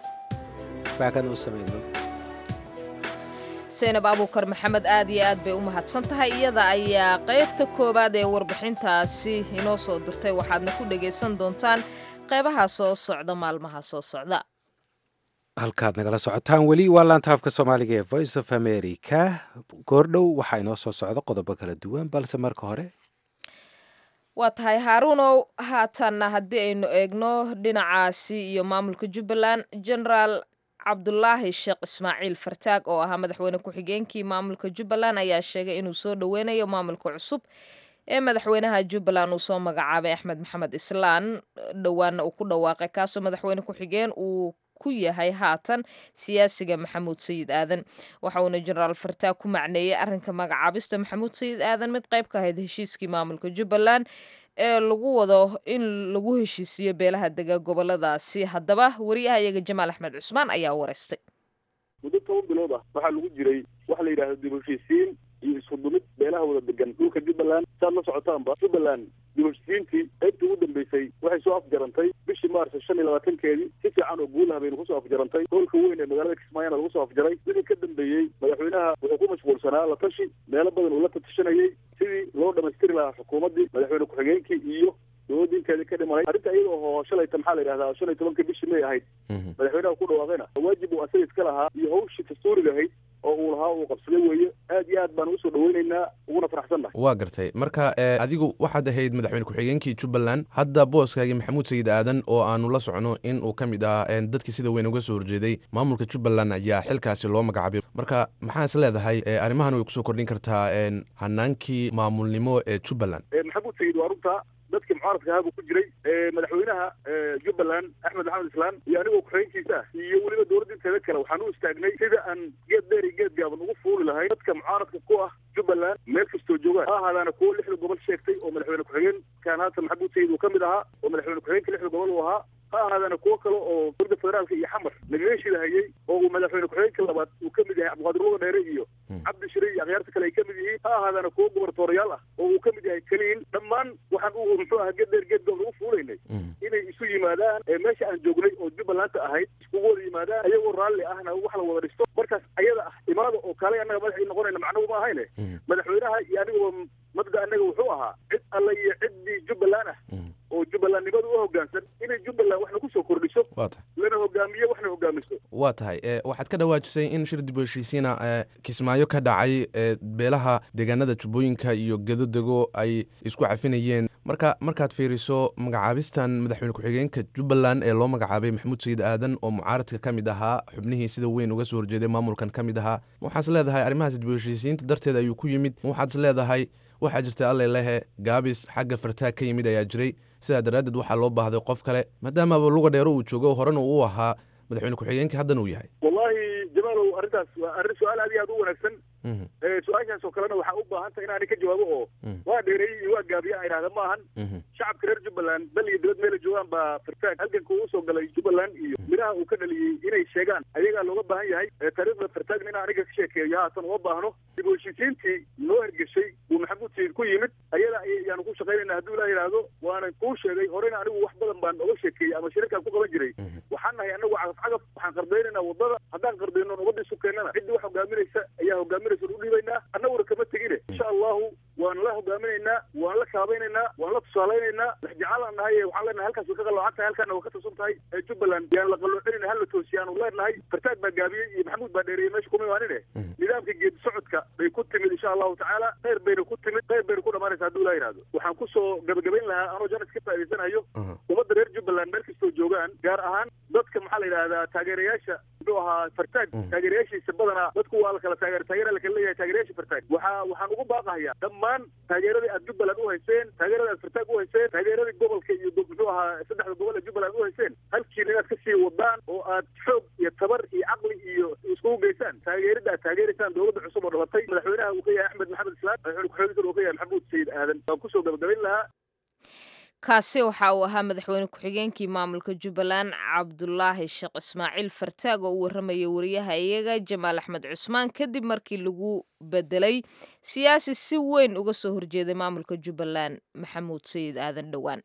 saynab abuukar maxamed aad iyo aad bay u mahadsan tahay iyada ayaa qaybta koowaad ee warbixintaasi inoo soo dirtay waxaadna ku dhagaysan doontaan qaybaha soo socda maalmaha soo socda halkaad nagala socotaan weli waa laanta afka soomaaliga ee voice of america goordhow waxaa inoo soo socda qodobo kala duwan balse marka hore waa tahay haaruunow haatanna haddii aynu eegno dhinacaasi iyo maamulka jubbaland genaraal cabdulaahi sheekh ismaaciil fartaag oo ahaa madaxweyne ku-xigeenkii maamulka jubbaland ayaa sheegay inuu soo dhoweynayo maamulka cusub ee madaxweynaha jubbaland uu soo magacaabay axmed maxamed islaan dhowaanna uu ku dhawaaqay kaasoo madaxweyne ku-xigeen uu ku yahay haatan siyaasiga maxamuud sayid aadan waxa uuna jenaraal fartaag ku macneeyey arrinka magacaabista maxamuud sayid aadan mid qayb ka ahayd heshiiskii maamulka jubbaland ee lagu wado in lagu heshiisiyo beelaha dega goboladaasi haddaba wariyahayaga jamaal axmed cusmaan ayaa wareystay muddo toban bilood ah waxaa lagu jiray waxa la yidhahda dib heshiisiin iyo isku dumid beelaha wada degan dhulka jubbaland saad la socotaanba jubbaland dib heshiisiintii qaybtii ugu dambeysay waxay soo afjarantay bishii maarso shan iyo labaatankeedii si fiican oo guulaha baynu kusoo afjarantay hoolka weyn ee magaalada kismaayana lagu soo afjaray wixii ka dambeeyey madaxweynaha wuxuu ku mashquulsanaa la tashi meelo badan uu la tatashanayey sidii loo dhamaystiri lahaa xukuumaddii madaxweyne ku-xigeenkii iyo dowladda inteeda ka dhimanay arrinta iyada oo shalayta maxaa la yidhahdaa shan iyo tobanka bishii may ahayd madaxweynaha ku dhawaaqayna waajib uu asaga iska lahaa iyo hawshii dastuuriga ahayd oo uu lahaa uu qabsaday weeye aad iyo aad baan usoo dhaweynaynaa uguna faraxsannahay waa gartay marka adigu waxaad ahayd madaxweyne ku-xigeenkii jubbaland hadda booskaagii maxamuud sayid aadan oo aanu la socno in uu ka mid ah dadkii sida weyn uga soo horjeeday maamulka jubbaland ayaa xilkaasi loo magacaabay marka maxaa is leedahay arrimahan way kusoo kordhin kartaa hanaankii maamulnimo ee jubbaland maxamuud sayid waa runta dadkii mucaaradka ahaa buu ku jiray madaxweynaha jubbaland axmed maxamed islaan iyo anigoo ku-xigeenkiisa ah iyo weliba dowladda inteeda kale waxaan u istaagnay sida aan geed dheer iyo geed gaaban ugu fuuli lahay dadka mucaaradka ku ah jubbaland meel kastoo joogaan ha ahaadaana kuwo lixda gobol sheegtay oo madaxweyne ku-xigeenkan haatan maxamuud sayid uu ka mid ahaa oo madaxweyne ku-xigeenka lixda gobol uu ahaa ha ahaadaana kuwo kale oo dowladda federaalka iyo xamar nagaga shidahayey oo uu madaxweyne ku-xigeenka labaad uu ka mid yahay cabdiqaadir luga dheere iyo cabdi shire iyo akhyaarta kale ay ka mid yihiin ha ahaadaana kuwo gobartoorayaal ah oo uu ka mid yahay keliin dhammaan waxaan u muxuu aha geed dheer geed goob lagu fuulaynay inay isu yimaadaan meesha aan joognay oo jubbalanta ahayd iskugu wada yimaadaan ayagoo raalli ahna wax la wada dhisto markaas ayada ah imaada oo kale annaga madax ii noqonayna macnuhu ma ahayne madaxweynaha iyo aniguba mabda annaga wuxuu ahaa cid alle iyo ciddii jubbaland ah oo jubbalandnimada u hoggaansan inay jubbaland waxna kusoo kordhiso lana hogaamiyo waxna hogaamiso waa tahay waxaad ka dhawaajisay in shir dib u heshiisiina kismaayo ka dhacay beelaha deegaanada jubbooyinka iyo gedodego ay isku cafinayeen marka markaad fiiriso magacaabistan madaxweyne ku-xigeenka jubbaland ee loo magacaabay maxamuud sayid aadan oo mucaaradka ka mid ahaa xubnihii sida weyn uga soo horjeeday maamulkan ka mid ahaa waxaas leedahay arrimahaas dib u heshiisiinta darteed ayuu ku yimid waxaad leedahay waxaa jirta alle lehe gaabis xagga fartaag ka yimid ayaa jiray sidaa daraaddeed waxaa loo baahday qof kale maadaamaba luga dheero uu joogo horena uu ahaa madaxweyne ku-xigeenka haddana uu yahay wallahi jamaalow arrintaas waa arrin su-aal aad iyo aad u wanaagsan su-aashaas oo kalena waxaa u baahan tahay inaani ka jawaabo oo waa dheereeyey iyo waa gaabiya idhahda ma ahan shacabka reer jubbaland dal iyo dibad meela joogaan baa fartaag halganka uu soo galay jubbaland iyo midhaha uu ka dhaliyey inay sheegaan ayagaa looga baahan yahay taariikhda fartaagna inaan aniga ka sheekeeyo haatan uma baahno dib u heshiisiintii noo hergeshay uu maxamuud sayid ku yimid ayada ayaanu ku shaqaynayna hadduu ilaa yidhaahdo waanan kuu sheegay horena anigu wax badan baan oga sheekeeyey ama shirarkaan ku qaban jiray waxaan nahay anagu cagaf cagaf waxaan qardaynayna wadada haddaan qardayno nabadda isu keennana ciddii wax hogaaminaysa ayaa hogaaminaysa u dhiibaynaa annaguna kama tegine insha allahu waan la hogaaminaynaa waan la kaabaynaynaa waan la tusaalaynaynaa waxjecaalaan nahay waxaan leenahay halkaas way ka qaloocan tahay halkaana way ka tusan tahay jubbaland yaan la qaloocinayna hal la toosiyaanu leenahay fartaag baa gaabiyey iyo maxamuud baa dheereeyey meesha kuma imaanine nidaamka geedi socodka bay ku timid insha allahu tacaala khayr bayna ku timid khayr bayna ku dhamaanaysa hadduu ilaa yidhahdo waxaan kusoo gabagabayn lahaa anoo janis ka faa'idaysanayo ummadda reer jubbaland meel kastoo joogaan gaar ahaan dadka maxaa la yidhahdaa taageerayaasha muxuu ahaa fartaag taageerayaashiisa badanaa dadku waa la kala taageer taageera la kala leeyahay taageerayaasha fartaag waxaa waxaan ugu baaqahayaa dhammaan taageeradii aad jubbaland u hayseen taageeradii aad fartaag u hayseen taageeradii gobolka iyo muxuu ahaa saddexda gobol ee jubbaland u hayseen halkiina inaad kasii wadaan oo aad xoog iyo tabar iyo caqli iyo iskugu geysaan taageerida aad taageeraysaan dowladda cusub oo dhalatay madaxweynaha uu ka yahay axmed maxamed islaam madaxweyne ku-xigeenka uu ka yahay maxamuud sayid aadan waan kusoo gabagabayn lahaa kaasi waxa uu ahaa madaxweyne ku-xigeenkii maamulka jubbaland cabdulaahi sheekh ismaaciil fartaag oo u warramaya wariyaha iyaga jamaal axmed cusmaan kadib markii lagu bedelay siyaasi si weyn uga soo horjeeday maamulka jubbaland maxamuud sayid aadan dhowaan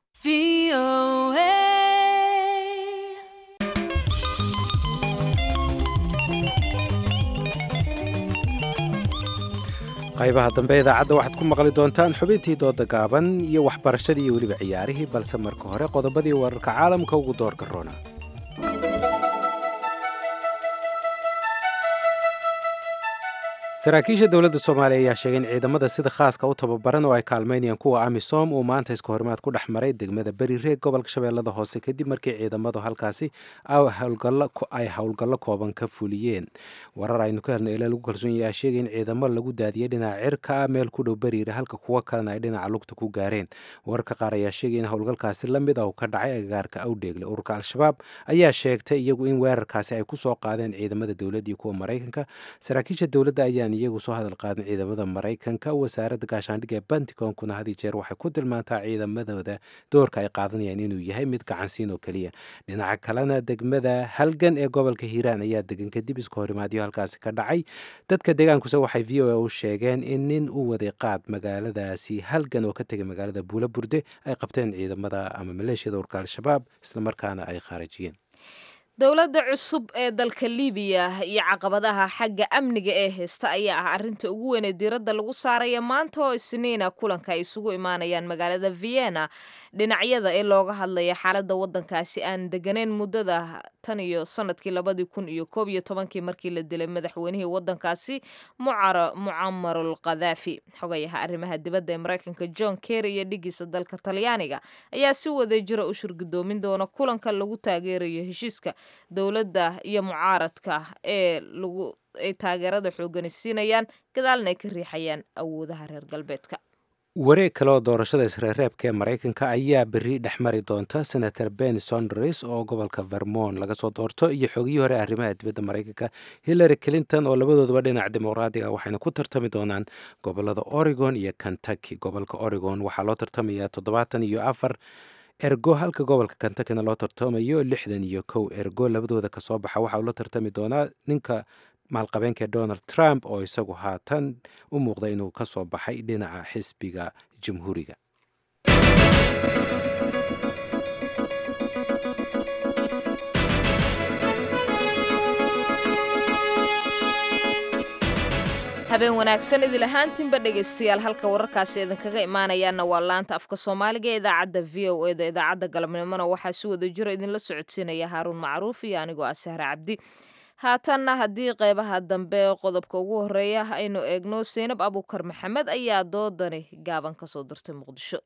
qaybaha dambe idaacadda waxaad ku maqli doontaan xubintii dooda gaaban iyo waxbarashadii iyo weliba ciyaarihii balse marka hore qodobadii wararka caalamka ugu doorka roona saraakiisha dowladda soomaaliya ayaa sheegay in ciidamada sida khaaska u tababaran oo ay kaalmaynayaan kuwa amisom uu maanta iska horimaad ku dhex maray degmada beri reeg gobolka shabeellada hoose kadib markii ciidamadu halkaasi ay howlgallo kooban ka fuliyeen warar aynu ka helno ilaa lagu kalsoon yahay sheegay in ciidamo lagu daadiyey dhinaca cirka ah meel ku dhow beriire halka kuwo kalena ay dhinaca lugta ku gaareen wararka qaar ayaa sheegay in howlgalkaasi la mid ah uu ka dhacay agagaarka awdheegle ururka al-shabaab ayaa sheegtay iyagu in weerarkaasi ay ku soo qaadeen ciidamada dowladda iyo kuwa maraykanka saraakiisha dowladda ayaa iyagu soo hadal qaadin ciidamada maraykanka wasaaradda gaashaandhigga ee banticonkuna had iyo jeer waxay ku tilmaantaa ciidamadooda doorka ay qaadanayaan inuu yahay mid gacansiin oo keliya dhinaca kalena degmada halgan ee gobolka hiiraan ayaa degan kadib iska horimaadyo halkaasi ka dhacay dadka deegaankuse waxay v o a u sheegeen in nin u waday qaad magaaladaasi halgan oo ka tegay magaalada buula burde ay qabteen ciidamada ama maleeshiyada urka al-shabaab islamarkaana ay khaarajiyeen dowladda cusub ee dalka libiya iyo caqabadaha xagga amniga ee haysta ayaa ah arrinta ugu weyn ee diiradda lagu saaraya maanta oo isniina kulanka ay isugu imaanayaan magaalada vienna dhinacyada ee looga hadlaya xaaladda waddankaasi aan deganeyn muddada tan iyo sanadkii labadii kun iyo koob iyo tobankii markii la dilay madaxweynihii waddankaasi mucamarul khadaafi xogayaha arrimaha dibadda ee maraykanka john kerry iyo dhigiisa dalka talyaaniga ayaa si wadajira u shirgudoomin doona kulanka lagu taageerayo heshiiska dowladda iyo mucaaradka ee lagu ay taageerada xoogani siinayaan gadaalna ay ka riixayaan awoodaha reer galbeedka wareeg kale oo doorashada isreereebka ee maraykanka ayaa berri dhex mari doonta senator ben sondres oo gobolka vermont laga soo doorto iyo xogihii hore arrimaha dibadda maraykanka hillary clinton oo labadoodaba dhinaca dimuqraadiga waxayna ku tartami doonaan gobolada oregon iyo kentucky gobolka oregon waxaa loo tartamayaa toddobaatan iyo afar ergo halka gobolka kentuckina loo tartamayo lixdan iyo kow ergo labadooda kasoo baxa waxa uu la tartami doonaa ninka maalqabeenka donald trump oo isagu haatan u muuqda inuu ka soo baxay dhinaca xisbiga jamhuuriga habeen wanaagsan idil ahaantiinba dhegaystayaal halka wararkaasi idinkaga imaanayaana waa laanta afka soomaaliga ee idaacadda v o eda idaacadda galabnimona waxaa si wada jiro idinla socodsiinaya haaruun macruuf iyo anigoo ah sahre cabdi haatanna haddii qeybaha dambe qodobka ugu horeeya aynu eegno seynab abuukar maxamed ayaa doodani gaaban ka soo dirtay muqdisho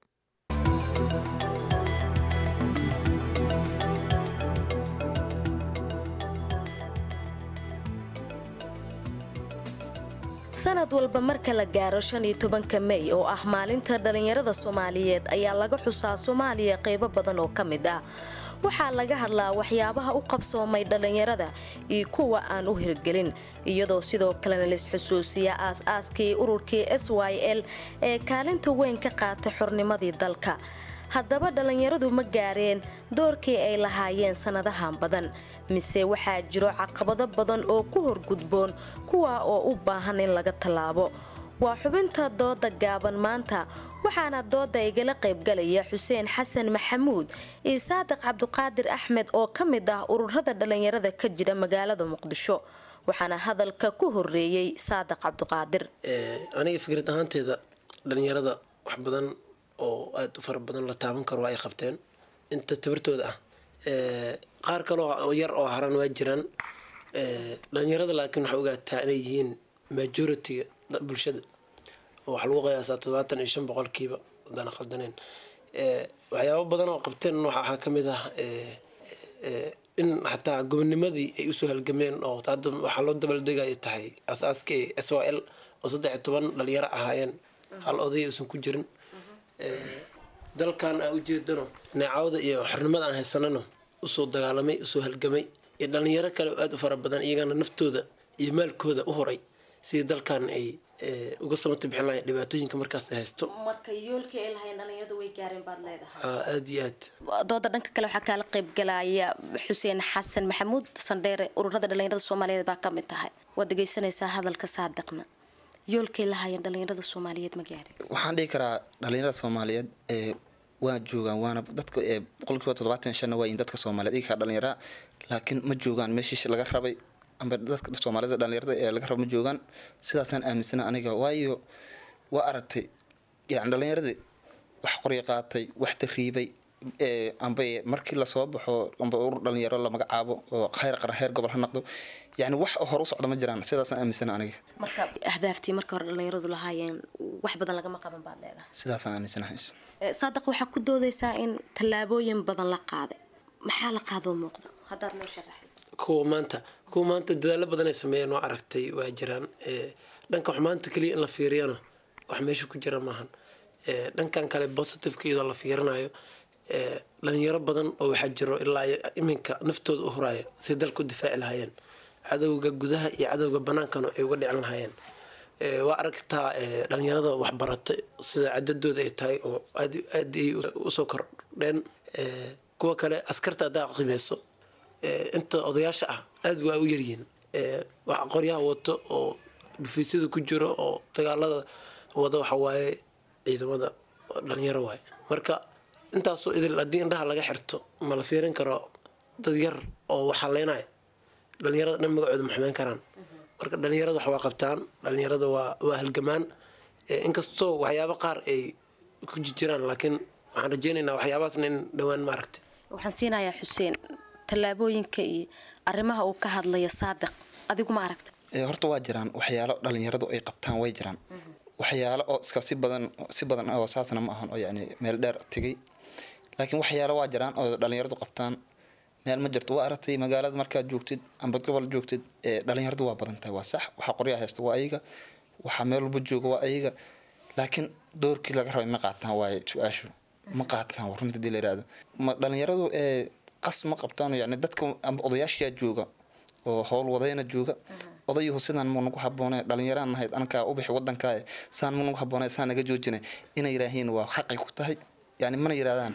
sanad walba marka la gaaro shan iyo tobanka mey oo ah maalinta dhallinyarada soomaaliyeed ayaa laga xusaa soomaaliya qaybo badan oo ka mid ah waxaa laga hadlaa waxyaabaha u qabsoomay dhallinyarada iyo kuwa aan u hirgelin iyadoo sidoo kalena laisxusuusiya aas-aaskii ururkii s y l ee kaalinta weyn ka qaatay xornimadii dalka haddaba dhallinyaradu ma gaareen doorkii ay lahaayeen sannadahan badan mise waxaa jiro caqabado badan oo ku horgudboon kuwa oo u baahan in laga tallaabo waa xubinta dooda gaaban maanta waxaana dooda igala qaybgalaya xuseen xasan maxamuud iyo saadiq cabduqaadir axmed oo ka mid ah ururada dhallinyarada ka jira magaalada muqdisho waxaana hadalka ku horeeyey saadiq cabduqaadir aniga fikrad ahaanteeda dhallinyarada wax badan oo aada u fara badan la taaban karo ay qabteen inta tabartooda ah qaar kaloo yar oo haran waa jiraan dhallinyarada laakiin waxaa ogaataa inay yihiin majority-ga bulshada oo waxaa lagu qiyaasaa todobaatan iyo shan boqolkiiba hadaan qaldaneen waxyaabo badan oo qabteen waxaa ka mid ah in xataa gobonimadii ay usoo halgameen oo hadda waxaa loo dabaldegaya tahay asaaskii s o l oo saddex iyo toban dhalinyaro ahaayeen hal odaya uusan ku jirin dalkan aan ujeedano neecawda iyo xornimada aan haysanano usoo dagaalamay usoo halgamay iyo dhalinyaro kale oo aada u fara badan iyagana naftooda iyo maalkooda u horay sidii dalkan ay uga samata bixin lahayn dhibaatooyinka markaas ay haysto marka yoolkii ay lahayn dhalinyaradu way gaareen baad leedahay aada iyo aad dooda dhanka kale waxaa kaala qaybgalaya xuseen xasan maxamuud sandheere ururada dhalinyarada soomaaliyeed baa ka mid tahay waad dhegeysanaysaa hadalka saadiqna yoolkay lahaayeen dhalinyarada soomaaliyeed ma gaareen waxaan dhihi karaa dhalinyarada soomaaliyeed ee waa joogaan waana dadka ee boqolkiiba toddobaatan shanna waa in dadka soomaaliyeed iga kaa dhalinyara laakiin ma joogaan meeshii laga rabay amba dadka soomaalida dhalinyarada ee laga rabo ma joogaan sidaasaan aaminsana aniga waayo waa aragtay yani dhalinyaradii wax qorya qaatay wax tariibay amba markii lasoo baxo amba urur dhalinyaro la magacaabo oo heer qaran heer gobol ha noqdo yani wax hor u socda ma jiraan sidaasaan aaminsana aniga marka ahdaaftii marka hore dhalinyaradu lahaayeen wax badan lagama qaban baad leedahay sidaasaan aaminsanahay saadiq waxaa ku doodaysaa in tallaabooyin badan la qaaday maxaa la qaadoo muuqda haddaad noo sharaxay kuwa maanta kuwa maanta dadaalo badan ay sameeyeen waa aragtay waa jiraan dhanka wax maanta keliya in la fiiriyana wax meesha ku jira maahan dhankan kale positiveka iyadoo la fiirinayo dhalinyaro badan oo waxaa jiro ilaa iminka naftooda u huraya si dalku difaaci lahaayeen cadowga gudaha iyo cadowga banaankana ay uga dhicin lahaayeen waa aragtaa dhalinyarada waxbarata sida cadadooda ay tahay oo aad aad ay usoo kordheen kuwa kale askarta haddaa qiimeyso inta odayaasha ah aada waa u yaryihiin wax qoryaha wato oo dhufaysyada ku jiro oo dagaalada wada waxa waaye ciidamada dhalinyaro waaye marka intaasoo idil haddii indhaha laga xirto ma la fiirin karo dad yar oo waxaleynaya dhalinyarada dhan magacooda ma xumeyn karaan marka dhalinyarada wax waa qabtaan dhalinyarada waa waa halgamaan inkastoo waxyaabo qaar ay ku jiraan laakiin waxaan rajeynaynaa waxyaabahaasna in dhowaan maaragtay waxaan siinayaa xuseen tallaabooyinka iyo arrimaha uu ka hadlaya saadiq adigu ma aragta horta waa jiraan waxyaalo dhalinyaradu ay qabtaan way jiraan waxyaalo oo iska si badan si badan oo saasna ma ahan oo yani meel dheer tegay laakiin waxyaalo waa jiraan oo dhalinyaradu qabtaan meel ma jirto waa aragtay magaalada markaad joogtid amba gobol joogtid dhalinyaradu waa badan tahay waa sax waxaa qoryaa haysta waa ayaga waxaa meel walba jooga waa ayaga laakiin doorkii laga rabay ma qaataan waaye su-aashu ma qaataan runta hadii la yirahdo ma dhalinyaradu qas ma qabtaan yani dadka amba odayaashiyaa jooga oo howl wadayna jooga odayuhu sidaan ma nagu haboone dhalinyaraan nahayd ankaa u bixi wadankaa saan ma nagu haboone saan naga joojina inay yiraahiin waa xaqay ku tahay yani mana yirahdaan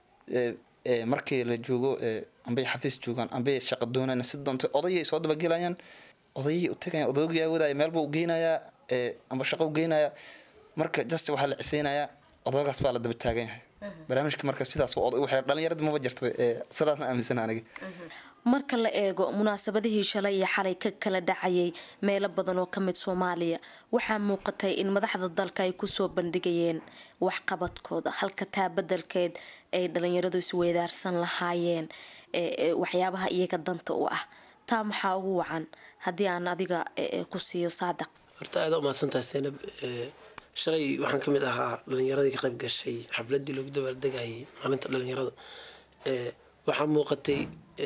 markii la joogo ambay xafiis joogaan ambay shaqa doonaan si doonto odayay soo dabagelayaan odayay u tagayaan odaygaa wadaya meelbuu u geynayaa amba shaqo u geynayaa marka just waxaa la ciseynayaa odaygaas baa la daba taagan yahay barnaamijka marka sidaas dhalinyarada maba jirto sidaasna aaminsana aniga marka la eego munaasabadihii shalay iyo xalay ka kala dhacayay meelo badan oo ka mid soomaaliya waxaa muuqatay in madaxda dalka ay kusoo bandhigayeen waxqabadkooda halka taa badelkeed ay dhalinyaradu isweydaarsan lahaayeen waxyaabaha iyaga danta u ah taa maxaa ugu wacan haddii aan adiga ku siiyo saadiq horta aada umahadsantahay seenab shalay waxaan ka mid ahaa dhalinyaradii ka qayb gashay xafladii loogu dabaaldegayay maalinta dhalinyarada waxaa muuqatay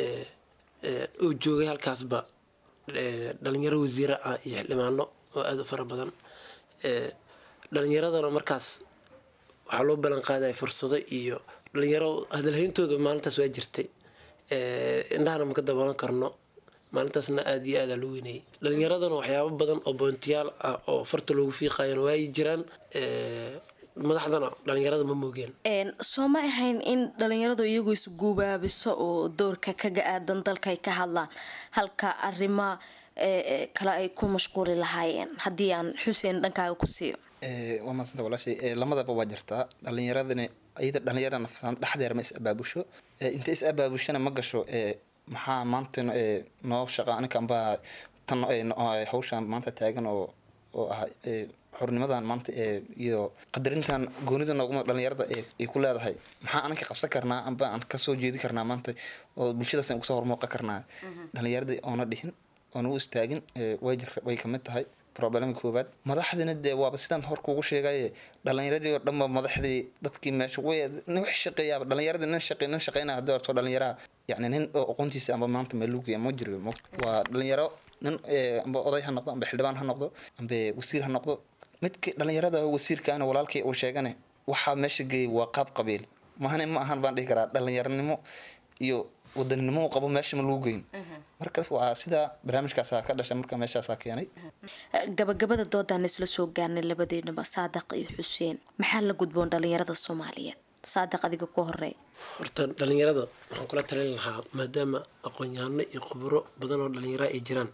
uu joogay halkaasba dhalinyaro wasiira ah iyo xildhibaano oo aada u fara badan dhalinyaradana markaas waxaa loo ballan qaadaya fursado iyo dhalinyaro hadalhayntooda maalintaas waa jirtay indhahana maka daboolan karno maalintaasna aada iyo aada loo weynayay dhalinyaradana waxyaabo badan oo boontiyaal ah oo farta loogu fiiqayana waayi jiraan madaxdana dhalinyarada ma moogeen soo ma ahayn in dhalinyaradu iyagu isguubaabiso oo doorka kaga aadan dalka ay ka hadlaan halka arrima kale ay ku mashquuli lahaayeen haddii aan xuseen dhankaaga ku siiyo waa maasanta walaashay lamadaba waa jirtaa dhalinyaradani iyada dhalinyarada nafsaan dhexdeer ma is abaabusho inta is abaabushana ma gasho maxaa maanta noo shaqa aninka ambaa tan hawshaan maanta taagan oo oo ah xornimadan maanta iyo qadarintan goonida nooguma dhalinyarada ay ku leedahay maxaa aninka qabsan karnaa amba aan kasoo jeedi karnaa maanta oo bulshadaas aan kusoo hormooqan karnaa dhalinyaradii oona dhihin oona u istaagin way jir way kamid tahay problemka koowaad madaxdina dee waaba sidaan hor kugu sheegaye dhalinyaradii oo dhanba madaxdii dadkii meesha way nin wax shaqeeyaaba dhalinyaradii nin shaqe nin shaqeynaya haddii horto dhalinyaraha yacni nin oo aqoontiisa amba maanta meeluugaya ma jiro waa dhalinyaro nin amba oday ha noqdo amba xildhibaan ha noqdo amba wasiir ha noqdo midka dhalinyarada wasiirkaana walaalkii uu sheegane waxaa meesha geeyay waa qaab qabiil mahane ma ahan baan dhihi karaa dhalinyaranimo iyo wadaninimo u qabo meesha ma lagu geyn markaas waa sidaa barnaamijkaasa ka dhashay marka meeshaasaa keenay gabagabada doodaan isla soo gaarnay labadeynaba saadaq iyo xuseen maxaa la gudboon dhalinyarada soomaaliyeed saadaq adiga ku horey horta dhalinyarada waxaan kula talin lahaa maadaama aqoon-yahano iyo khuburo badan oo dhalinyara ay jiraan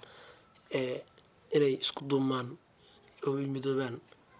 inay isku duumaan oo midoobaan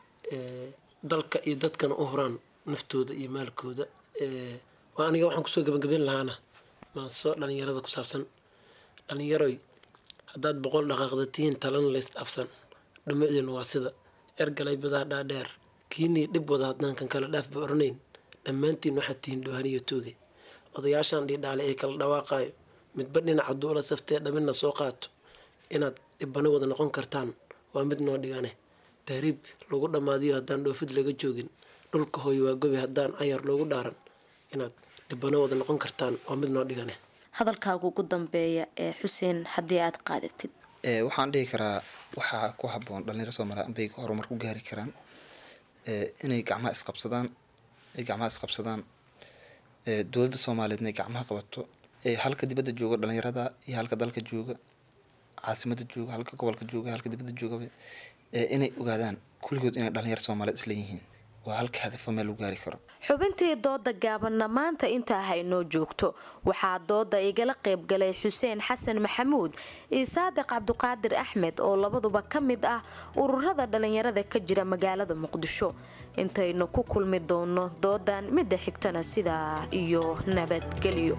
dalka iyo dadkana u huraan naftooda iyo maalkooda waa aniga waxaan kusoo gabagabeyn lahaana maaso dhalinyarada ku saabsan dhalinyaroy haddaad boqol dhaqaaqda tihiin talana lays dhaafsan dhumucdiina waa sida ergalay badaa dhaadheer kiinii dhib wada haddaan kan kale dhaafba oranayn dhammaantiin waxaad tihiin dhoohaniyo tooge odayaashaan dhiidhaale ee kala dhawaaqaayo midba dhinaca duula saftee dhamina soo qaato inaad dhibano wada noqon kartaan waa mid noo dhigane tahriib lagu dhammaadiyo haddaan dhoofid laga joogin dhulka hooyo waa gobi haddaan ayar loogu dhaaran inaad dhibano wada noqon kartaan waa mid noo dhigane hadalkaaga ugu dambeeya ee xuseen haddii aad qaadatid waxaan dhihi karaa waxaa ku haboon dhalinyaro soomaaliya ambay horumar ku gaari karaan inay gacmaha isqabsadaan ay gacmaha isqabsadaan dowladda soomaaliyeed inay gacmaha qabato halka dibadda jooga dhalinyarada iyo halka dalka jooga caasimada jooga halka gobolka jooga halka dibadda joogaba inay ogaadaan kulligood inay dhalinyaro soomaaliyeed isla yihiin waa halka hadafo meel lagu gaari karo xubintii dooda gaabanna maanta intaa haynoo joogto waxaa dooda igala qaybgalay xuseen xasan maxamuud iyo saadiq cabduqaadir axmed oo labaduba ka mid ah ururada dhalinyarada ka jira magaalada muqdisho intaynu ku kulmi doono doodan midda xigtana sidaa iyo nabadgelyo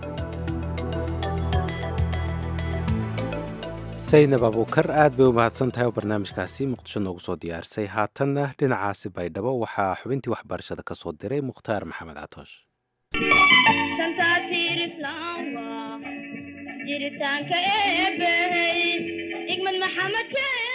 saynab abuukar aad bay u mahadsan tahay oo barnaamijkaasi muqdisho noogu soo diyaarisay haatanna dhinacaasi baydhabo waxaa xubintii waxbarashada ka soo diray mukhtaar maxamed catoosh jiritaanka eebbahey igmad maxamed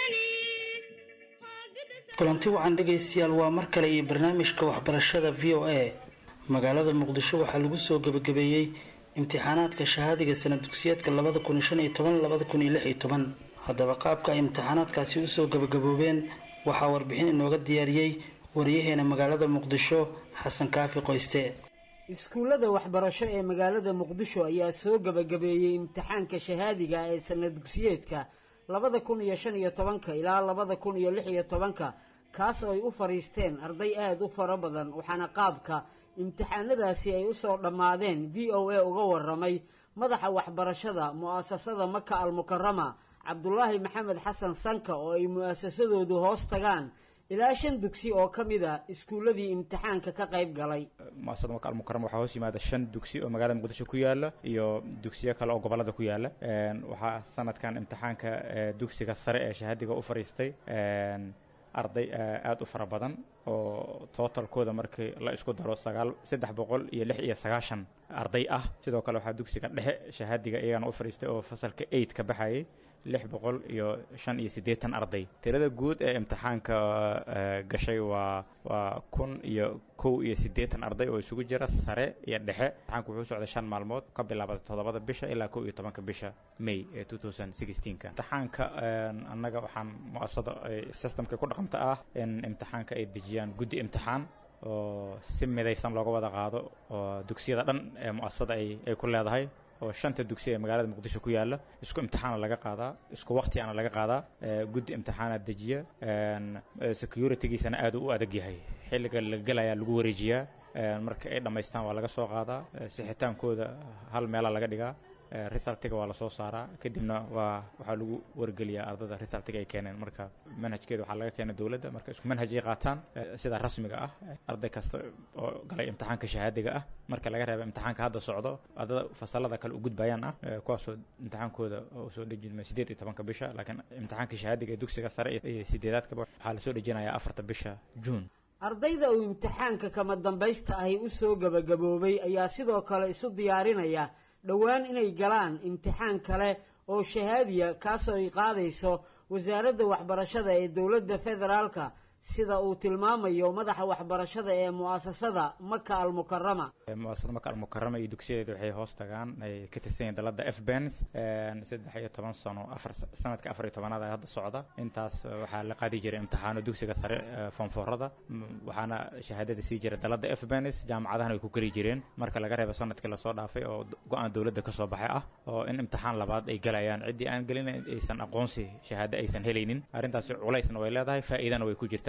kulanti wacan dhegaystayaal waa mar kale iyo barnaamijka waxbarashada v o a magaalada muqdisho waxaa lagu soo gebagabeeyey imtixaanaadka shahaadiga sanad dugsiyeedka labada kun shan iyo toban labada kun iyo lix iyo toban haddaba qaabka ay imtixaanaadkaasi usoo gebagaboobeen waxaa warbixin inooga diyaariyey wariyaheena magaalada muqdisho xasan kaafi qoyste iskuullada waxbarasho ee magaalada muqdisho ayaa soo gebagabeeyey imtixaanka shahaadiga ee sanad dugsiyeedka labada kun iyo shan iyo tobanka ilaa labada kun iyo lix iyo tobanka kaas oo ay u fadhiisteen arday aada u fara badan waxaana qaabka imtixaanadaasi ay usoo dhammaadeen v o a uga waramay madaxa waxbarashada mu'asasada maka almukarama cabdulaahi maxamed xasan sanka oo ay mu'asasadoodu hoos tagaan ilaa shan dugsi oo ka mid a iskuulladii imtixaanka ka qayb galay muasasada maka almukarama waxaa hoos yimaada shan dugsi oo magaalada muqdisho ku yaala iyo dugsiyo kale oo gobolada ku yaala waxaa sanadkan imtixaanka dugsiga sare ee shahaadiga u fadhiistay arday aada u fara badan oo totalkooda markii la isku daro sagaal saddex boqol iyo lix iyo sagaashan arday ah sidoo kale waxaa dugsiga dhexe shahaadiga iyagana u fadhiistay oo fasalka eight ka baxayay lix boqol iyo shan iyo siddeetan arday tirada guud ee imtixaanka gashay waa waa kun iyo kow iyo siddeetan arday oo isugu jira sare iyo dhexe imtixaanku wuxuu socday shan maalmood ka bilaabada toddobada bisha ilaa kow iyo tobanka bisha may ee two thousand sixteenka imtixaanka annaga waxaan muasada systemka ku dhaqanta ah in imtixaanka ay dejiyaan guddi imtixaan oo si midaysan looga wada qaado oo dugsiyada dhan ee muasasada ay ay ku leedahay oo shanta dugsi ee magaalada muqdisho ku yaala isku imtixaana laga qaadaa isku waqtiana laga qaadaa guddi imtixaana dejiya securitygiisana aad u adag yahay xilliga la gelayaa lagu wareejiyaa marka ay dhammaystaan waa laga soo qaadaa sixitaankooda hal meela laga dhigaa resultiga waa lasoo saaraa kadibna waa waxaa lagu wargeliyaa ardada resultiga ay keeneen marka manhajkeeda waxaa laga keena dowladda marka isku manhaj ay qaataan sida rasmiga ah arday kasta oo galay imtixaanka shahaadiga ah marka laga reeba imtixaanka hadda socdo ardada fasalada kale u gudbayaan ah kuwaasoo imtixaankooda soo dhejinma sideed iyo tobanka bisha laakiin imtixaanka shahaadiga ee dugsiga sare iyo sideedaadkaba waxaa lasoo dhejinayaa afarta bisha juun ardayda uu imtixaanka kama dambaysta ahi u soo gebagaboobay ayaa sidoo kale isu diyaarinaya dhowaan inay galaan imtixaan kale oo shahaadiya kaasoo ay qaadayso wasaaradda waxbarashada ee dowladda federaalka sida uu tilmaamayo madaxa waxbarashada ee mu'asasada maka almukarama muasasada maka almukarama iyo dugsiyadeeda waxay hoos tagaan ay ka tirsan yihiin dalada f bens saddex iyo toban sano afar sanadka afar iyo tobanaad ee hadda socda intaas waxaa la qaadi jiray imtixaano dugsiga sare foonfoorada waxaana shahaadada sii jiray dalada f bens jaamacadahana way ku geli jireen marka laga reebo sanadkii lasoo dhaafay oo go-aan dowladda kasoo baxay ah oo in imtixaan labaad ay galayaan ciddii aan gelin aysan aqoonsi shahaado aysan helaynin arrintaasi culaysna way leedahay faa'iidana way ku jirtaa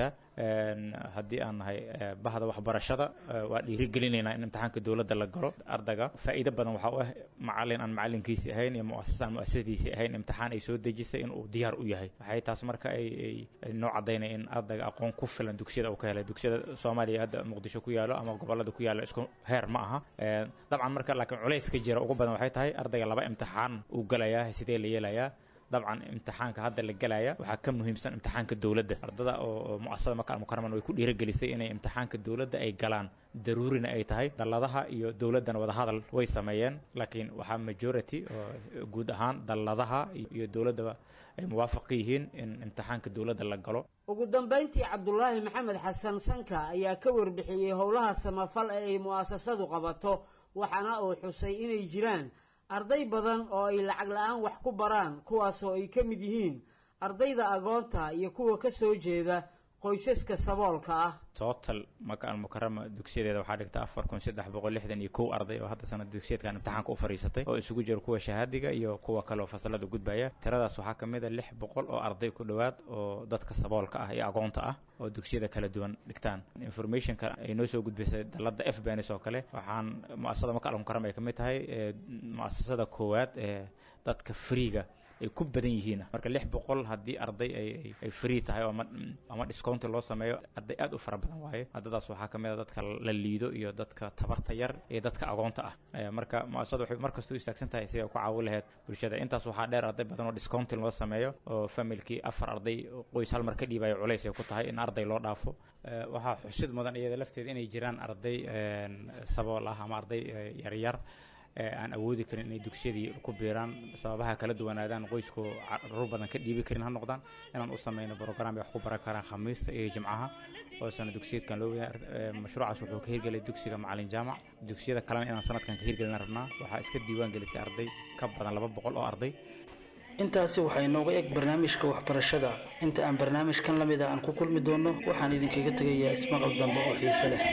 haddii aan nahay bahda waxbarashada waa dhiirigelinaynaa in imtixaanka dowladda la galo ardayga faa'iido badan waxaa u ah macalin aan macalinkiisi ahayn iyo muasasa aan muasasadiisi ahayn imtixaan ay soo dejisay in uu diyaar u yahay waxay taas marka ay noo cadaynaya in ardayga aqoon ku filan dugsiyada uu ka helay dugsiyada soomaaliya hadda muqdisho ku yaalo ama gobolada ku yaalo isku heer ma aha dabcan marka laakiin culays ka jira ugu badan waxay tahay ardayga laba imtixaan uu galayaa sidee la yeelayaa dabcan imtixaanka hadda la gelaya waxaa ka muhiimsan imtixaanka dowladda ardada oo muasasada maka almukaraman way ku dhiiragelisay inay imtixaanka dowladda ay galaan daruurina ay tahay dalladaha iyo dowladdana wadahadal way sameeyeen laakiin waxaa majority oo guud ahaan dalladaha iyo dowladdaba ay muwaafaq ka yihiin in imtixaanka dowladda la galo ugu dambayntii cabdulaahi maxamed xasan sanka ayaa ka warbixiyey howlaha samafal ee ay mu'asasadu qabato waxaana uu xusay inay jiraan arday badan oo ay lacag la-aan wax ku baraan kuwaasoo ay ka mid yihiin ardayda agoonta iyo kuwa ka soo jeeda qoysaska saboolka ah total maka almukarama dugsiyadeeda waxaa dhigta afar kun saddex boqol lixdan iyo kow arday oo hadda sanad dugsiyeedkan imtixaanka u fadhiisatay oo isugu jira kuwa shahaadiga iyo kuwa kale oo fasalada gudbaya tiradaas waxaa ka mid a lix boqol oo arday ku dhowaad oo dadka saboolka ah iyo agoonta ah oo dugsiyada kala duwan dhigtaan informationka ay noo soo gudbisay dalada f bens oo kale waxaan muasasada maka almukarama ay ka mid tahay muasasada koowaad ee dadka freega ay ku badan yihiin marka lix boqol haddii arday ay free tahay oo ama discounti loo sameeyo arday aad u fara badan waaye ardadaas waxaa ka mid a dadka la liido iyo dadka tabarta yar iyo dadka agoonta ah marka muasasada waxay markasta u istaagsan tahay si ay ku caawin lahayd bulshada intaas waxaa dheer arday badan oo discounti loo sameeyo oo familkii afar arday qoys hal mar ka dhiibayo culays ay ku tahay in arday loo dhaafo waxaa xusid mudan iyada lafteeda inay jiraan arday sabool ah ama arday yaryar aan awoodi karin inay dugsiyadii ku biiraan sababaha kala duwanaadaan qoysku caruur badan ka dhiibi karin ha noqdaan inaan u sameyno brogram ay wax ku baran karaan khamiista iyo jimcaha oo sana dugsiyeedkan loo waya mashruucaas wuxuu ka hirgelay dugsiga macalin jaamac dugsiyada kalena inaan sanadkan ka hirgelina rabnaa waxaa iska diiwaan gelisay arday ka badan laba boqol oo arday intaasi waxaa inooga eg barnaamijka waxbarashada inta aan barnaamijkan lamid a aan ku kulmi doonno waxaan idinkaga tegayaa ismaqal dambe oo xiise leh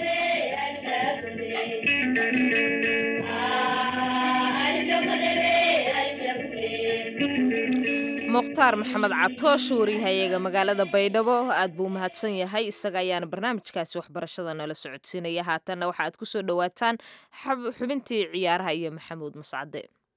mukhtaar maxamed catoosh wariyahayaga magaalada baydhabo aad buu mahadsan yahay isaga ayaana barnaamijkaasi waxbarashada nala socodsiinaya haatanna waxa aad ku soo dhowaataan xubintii ciyaaraha iyo maxamuud mascade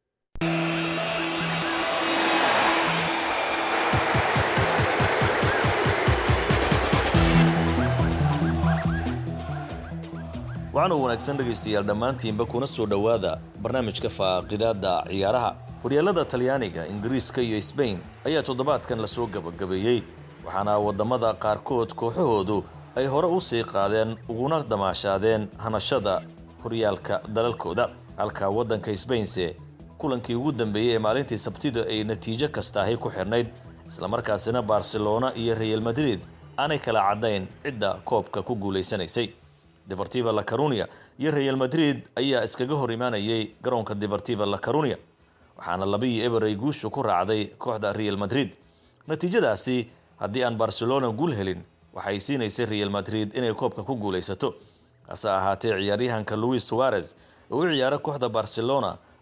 waxaan u wanaagsan dhegaystayaal dhammaantiinba kuna soo dhowaada barnaamijka faaqidaadda ciyaaraha horyaalada talyaaniga ingiriiska iyo sbain ayaa toddobaadkan lasoo gabagabeeyey waxaana waddamada qaarkood kooxahoodu ay hore u sii qaadeen uguna damaashaadeen hanashada horyaalka dalalkooda halka waddanka sbainse kulankii ugu dambeeyey ee maalintii sabtida ay natiijo kastaahay ku xidhnayd islamarkaasina barcelona iyo real madrid aanay kala caddayn cidda koobka ku guulaysanaysay deportiva la carunia iyo real madrid ayaa iskaga hor imaanayay garoonka deportiva la carunia waxaana labaiyo eber ay guushu ku raacday kooxda real madrid natiijadaasi haddii aan barcelona guul helin waxay siinaysay real madrid inay koobka ku guulaysato hase ahaatee ciyaaryahanka louis suarez oo u ciyaara kooxda barcelona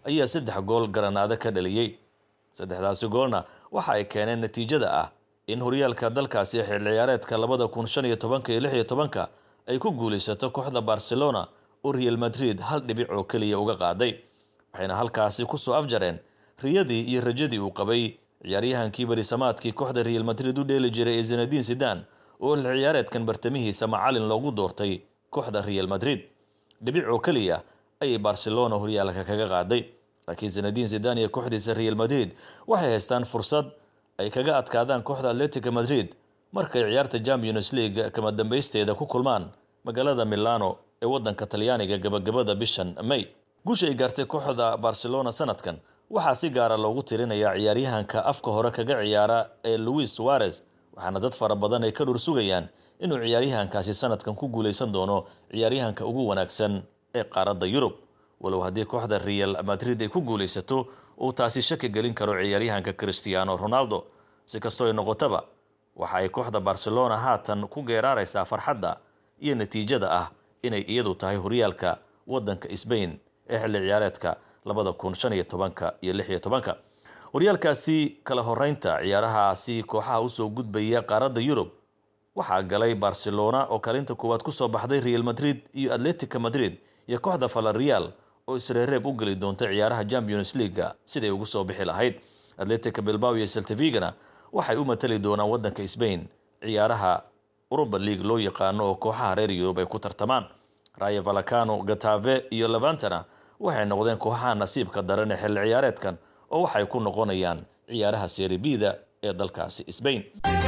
ayaa saddex gool garanaado ka dhaliyey saddexdaasi goolna waxa ay keeneen natiijada ah in horyaalka dalkaasi xil ciyaareedka labada kun shan iyo tobanka iyo lix iyo tobanka ay ku guulaysato kooxda barcelona oo real madrid hal dhibic oo keliya uga qaaday waxayna halkaasi kusoo afjareen riyadii iyo rajadii uu qabay ciyaaryahankii barisamaadkii kooxda real madrid u dheeli jiray ee zinadiin sidan oo xil ciyaareedkan bartamihiisa macalin loogu doortay kooxda real madrid dhibic oo keliya ayay barcelona horyaalka kaga qaaday laakiin zinadiin sidan iyo kooxdiisa real madrid waxay haystaan fursad ay kaga adkaadaan kooxda atletica madrid markay ciyaarta champions league kama dambaysteeda ku kulmaan magaalada milano ee wadanka talyaaniga gabagabada bishan may guusha ay gaartay kooxda barcelona sanadkan waxaa si gaara loogu tirinayaa ciyaaryahanka afka hore kaga ciyaara ee louis suarez waxaana dad fara badan ay ka dhur sugayaan inuu ciyaaryahankaasi sanadkan ku guulaysan doono ciyaaryahanka ugu wanaagsan ee qaaradda yurub walow haddii kooxda real madrid ay ku guulaysato uu taasi shaki gelin karo ciyaaryahanka cristiano ronaldo si kastoo ay noqotaba waxa ay kooxda barcelona haatan ku geeraaraysaa farxadda iyo natiijada ah inay iyadu tahay horyaalka wadanka sbain ee xilli ciyaareedka labada kun shan iyo tobanka iyo lix iyo tobanka horyaalkaasi kala horeynta ciyaarahaasi kooxaha usoo gudbaya qaaradda yurub waxaa galay barcelona oo kaalinta koowaad kusoo baxday real madrid iyo atletica madrid iyo kooxda valerial oo isreereeb u geli doonta ciyaaraha champions leaguega siday ugu soo bixi lahayd atletica bilbao iyo seltivigana waxay u matali doonaan wadanka sbain ciyaaraha uruba league loo yaqaano oo kooxaha reer yurub ay ku tartamaan rayo valacano gatave iyo levantana waxay noqdeen kooxaha nasiibka daran ee xilli ciyaareedkan oo waxay ku noqonayaan ciyaaraha seribida ee dalkaasi sbain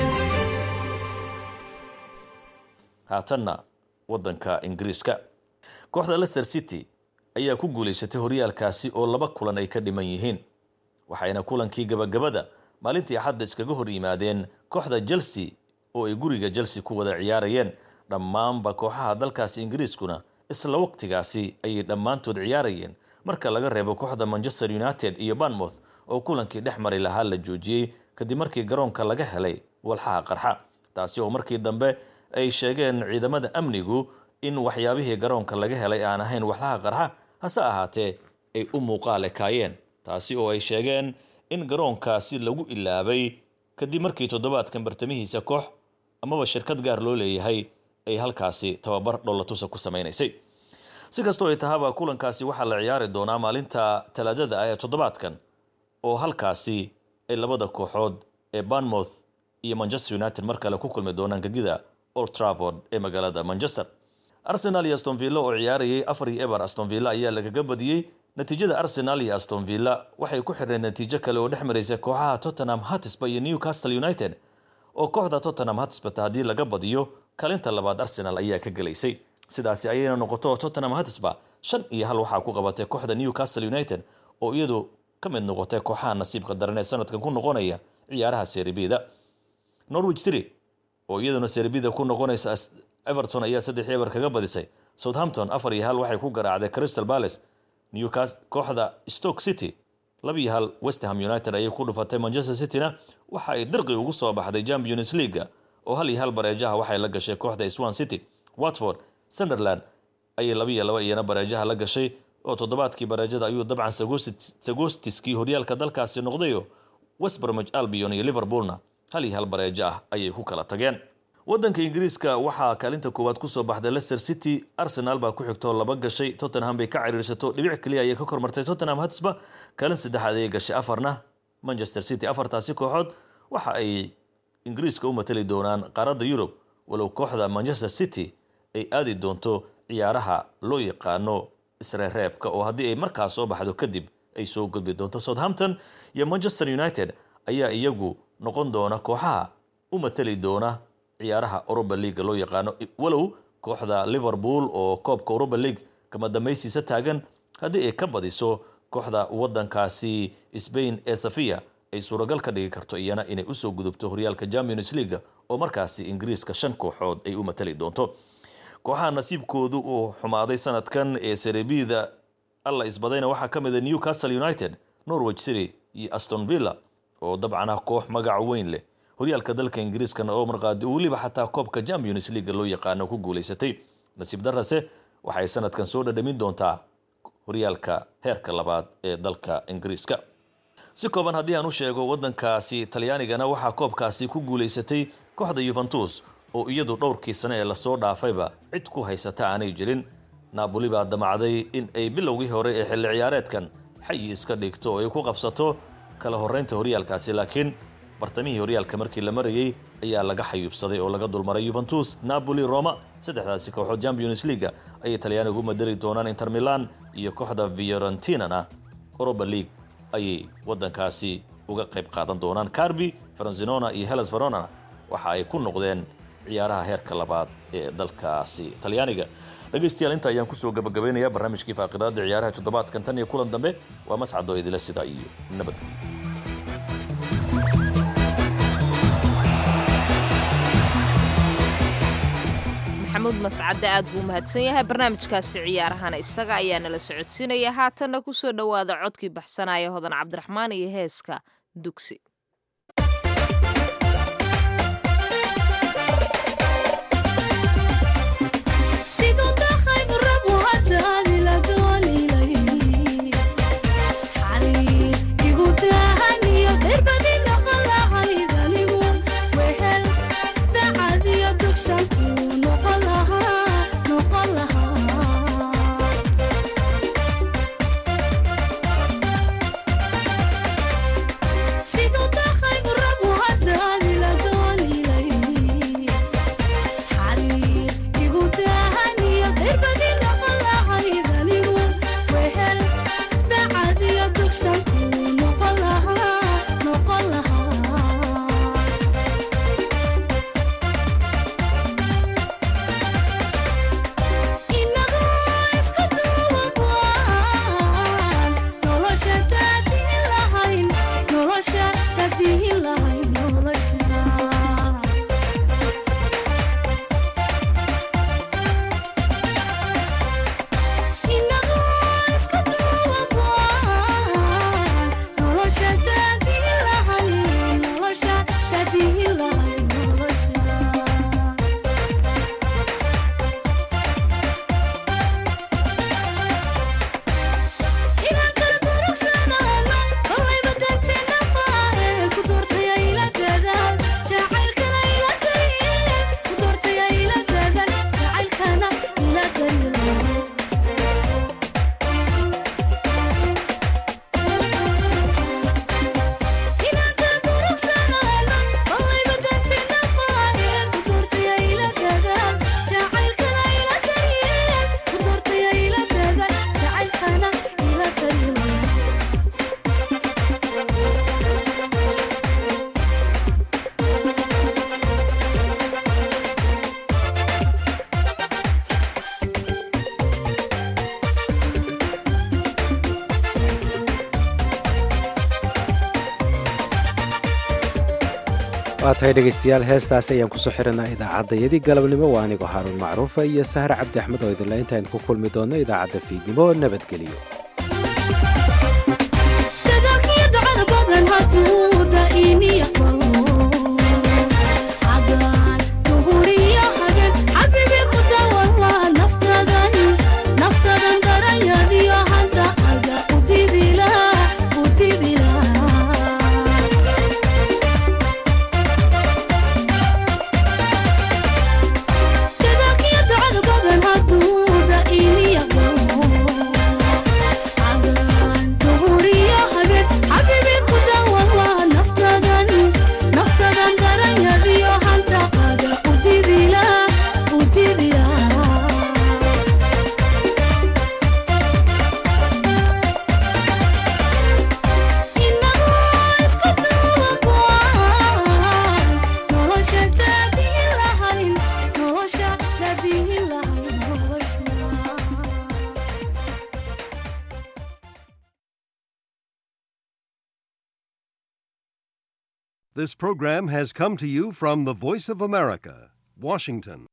haatanna wadanka ingiriiska kooxda leicester city ayaa ku guulaysatay horyaalkaasi oo laba kulan ay ka dhiman yihiin waxayna kulankii gabagabada maalintii axadda iskaga hor yimaadeen kooxda chelsea oo ay guriga chelsea ku wada ciyaarayeen dhammaanba kooxaha dalkaasi ingiriiskuna isla waqtigaasi ayay dhammaantood ciyaarayeen marka laga reebo kooxda manchester united iyo banmouth oo kulankii dhex mari lahaa la joojiyey kadib markii garoonka laga helay walxaha qarxa taasi oo markii dambe ay sheegeen ciidamada amnigu in waxyaabihii garoonka laga helay aan ahayn walxaha qarxa hase ahaatee ay u muuqaalekaayeen taasi oo ay sheegeen in garoonkaasi lagu ilaabay kadib markii toddobaadkan bartamihiisa koox amaba shirkad gaar loo leeyahay ay halkaasi tababar dhollatusa ku samaynaysay si kastoo ay tahaba kulankaasi waxaa la ciyaari doonaa maalinta talaadada ah ee toddobaadkan oo halkaasi ay labada kooxood ee banmouth iyo manchester united mar kale ku kulmi doonaan gegida old travord ee magaalada manchester arsenal iyo aston villa oo ciyaarayay afar iyo eber aston villa ayaa lagaga badiyey natiijada arsenal iyo aston villa waxay ku xireen natiijo kale oo dhex maraysa kooxaha tottenham hatisba iyo newcastle united oo kooxda tottenham hatisbata haddii laga badiyo kaalinta labaad arsenal ayaa ka gelaysay sidaasi ayayna noqoto tottenham hatisba shan iyo hal waxaa ku qabatay kooxda newcastle united oo iyadu ka mid noqotay kooxaha nasiibka daran ee sanadkan ku noqonaya ciyaaraha seribida norwich city oo iyaduna seribida ku noqonaysa everton ayaa saddex eber kaga badisay southampton afar iyo hal waxay ku garaacday crystal palace newcastle kooxda stoke city laba iyo hal westham united ayay ku dhufatay manchester cityna waxa ay dirqi ugu soo baxday champions leaguea oo hal iyo hal bareejaha waxay la gashay kooxda swan city watford sunderland ayay laba iyo laba iyana bareejaha la gashay oo toddobaadkii bareejada ayuu dabcan sagostiskii horyaalka dalkaasi noqdayo westbromich albion iyo liverpoolna hal iyo hal bareejo ah ayay ku kala tageen wadanka ingiriiska waxaa kaalinta koowaad kusoo baxday leicester city arsenal baa ku xigtoo laba gashay tottenham bay ka ciriirsato dhibic keliya ayay ka kormartay tottenham hatsba kaalin saddexaad ayay gashay afarna manchester city afartaasi kooxood waxa ay ingiriiska u matali doonaan qaaradda yurub walow kooxda manchester city ay aadi doonto ciyaaraha loo yaqaano isreereebka oo haddii ay markaas soo baxdo kadib ay soo gudbi doonto southampton iyo manchester united ayaa iyagu noqon doona kooxaha u matali doona ciyaaraha europa leaga loo yaqaano walow kooxda liverpool oo koobka europa league kama dambaysiisa taagan haddii ay ka badiso kooxda wadankaasi sbain ee safiya ay suuragal ka dhigi karto iyana inay usoo gudubto horyaalka champions leaga oo markaasi ingiriiska shan kooxood ay u matali doonto kooxaha nasiibkoodu uu xumaaday sanadkan ee serebida alla isbadayna waxaa ka mid a newcastle united norwich city iyo aston villa oo dabcan ah koox magac weyn leh horyaalka dalka ingiriiskana oo marqaadi weliba xataa koobka champions leaga loo yaqaano ku guulaysatay nasiib darase waxay sanadkan soo dhadhamin doontaa horyaalka heerka labaad ee dalka ingiriiska si kooban haddii aan u sheego waddankaasi talyaanigana waxaa koobkaasi ku guulaysatay kooxda yuventus oo iyadu dhowrkii sane ee lasoo dhaafayba cid ku haysata aanay jirin naaboli baa damacday in ay bilowgii hore ee xilli ciyaareedkan xayi iska dhigto oo ay ku qabsato kala horraynta horyaalkaasi laakiin bartamihii horyaalka markii la marayey ayaa laga xayuubsaday oo laga dulmaray yuventus napoli roma saddexdaasi kooxood champions leaga ayay talyaanigu madari doonaan inter milan iyo kooxda fiorentinana europa league ayay waddankaasi uga qayb qaadan doonaan carbi faranzinona iyo helas verona waxa ay ku noqdeen ciyaaraha heerka labaad ee dalkaasi talyaaniga dhegaystayaal inta ayaan kusoo gabagabaynayaa barnaamijkii faaqidaada ciyaaraha toddobaadkan tan iyo kulan dambe waa mascado idila sidaa iyo nabadgelyo maxamuud mascadde aad buu mahadsan yahay barnaamijkaasi ciyaarahana isaga ayaa nala socodsiinaya haatanna kusoo dhowaada codkii baxsanaya hodan cabdiraxmaan iyo heeska dugsi waa tahay dhegaystayaal heestaasi ayaan kusoo xiranaa idaacaddayadii galabnimo waa anigoo haaruun macruufa iyo sahar cabdi axmed oo idinla intaaynu ku kulmi doonno idaacadda fiidnimo nabadgeliyo This program has come to you from the Voice of America, Washington.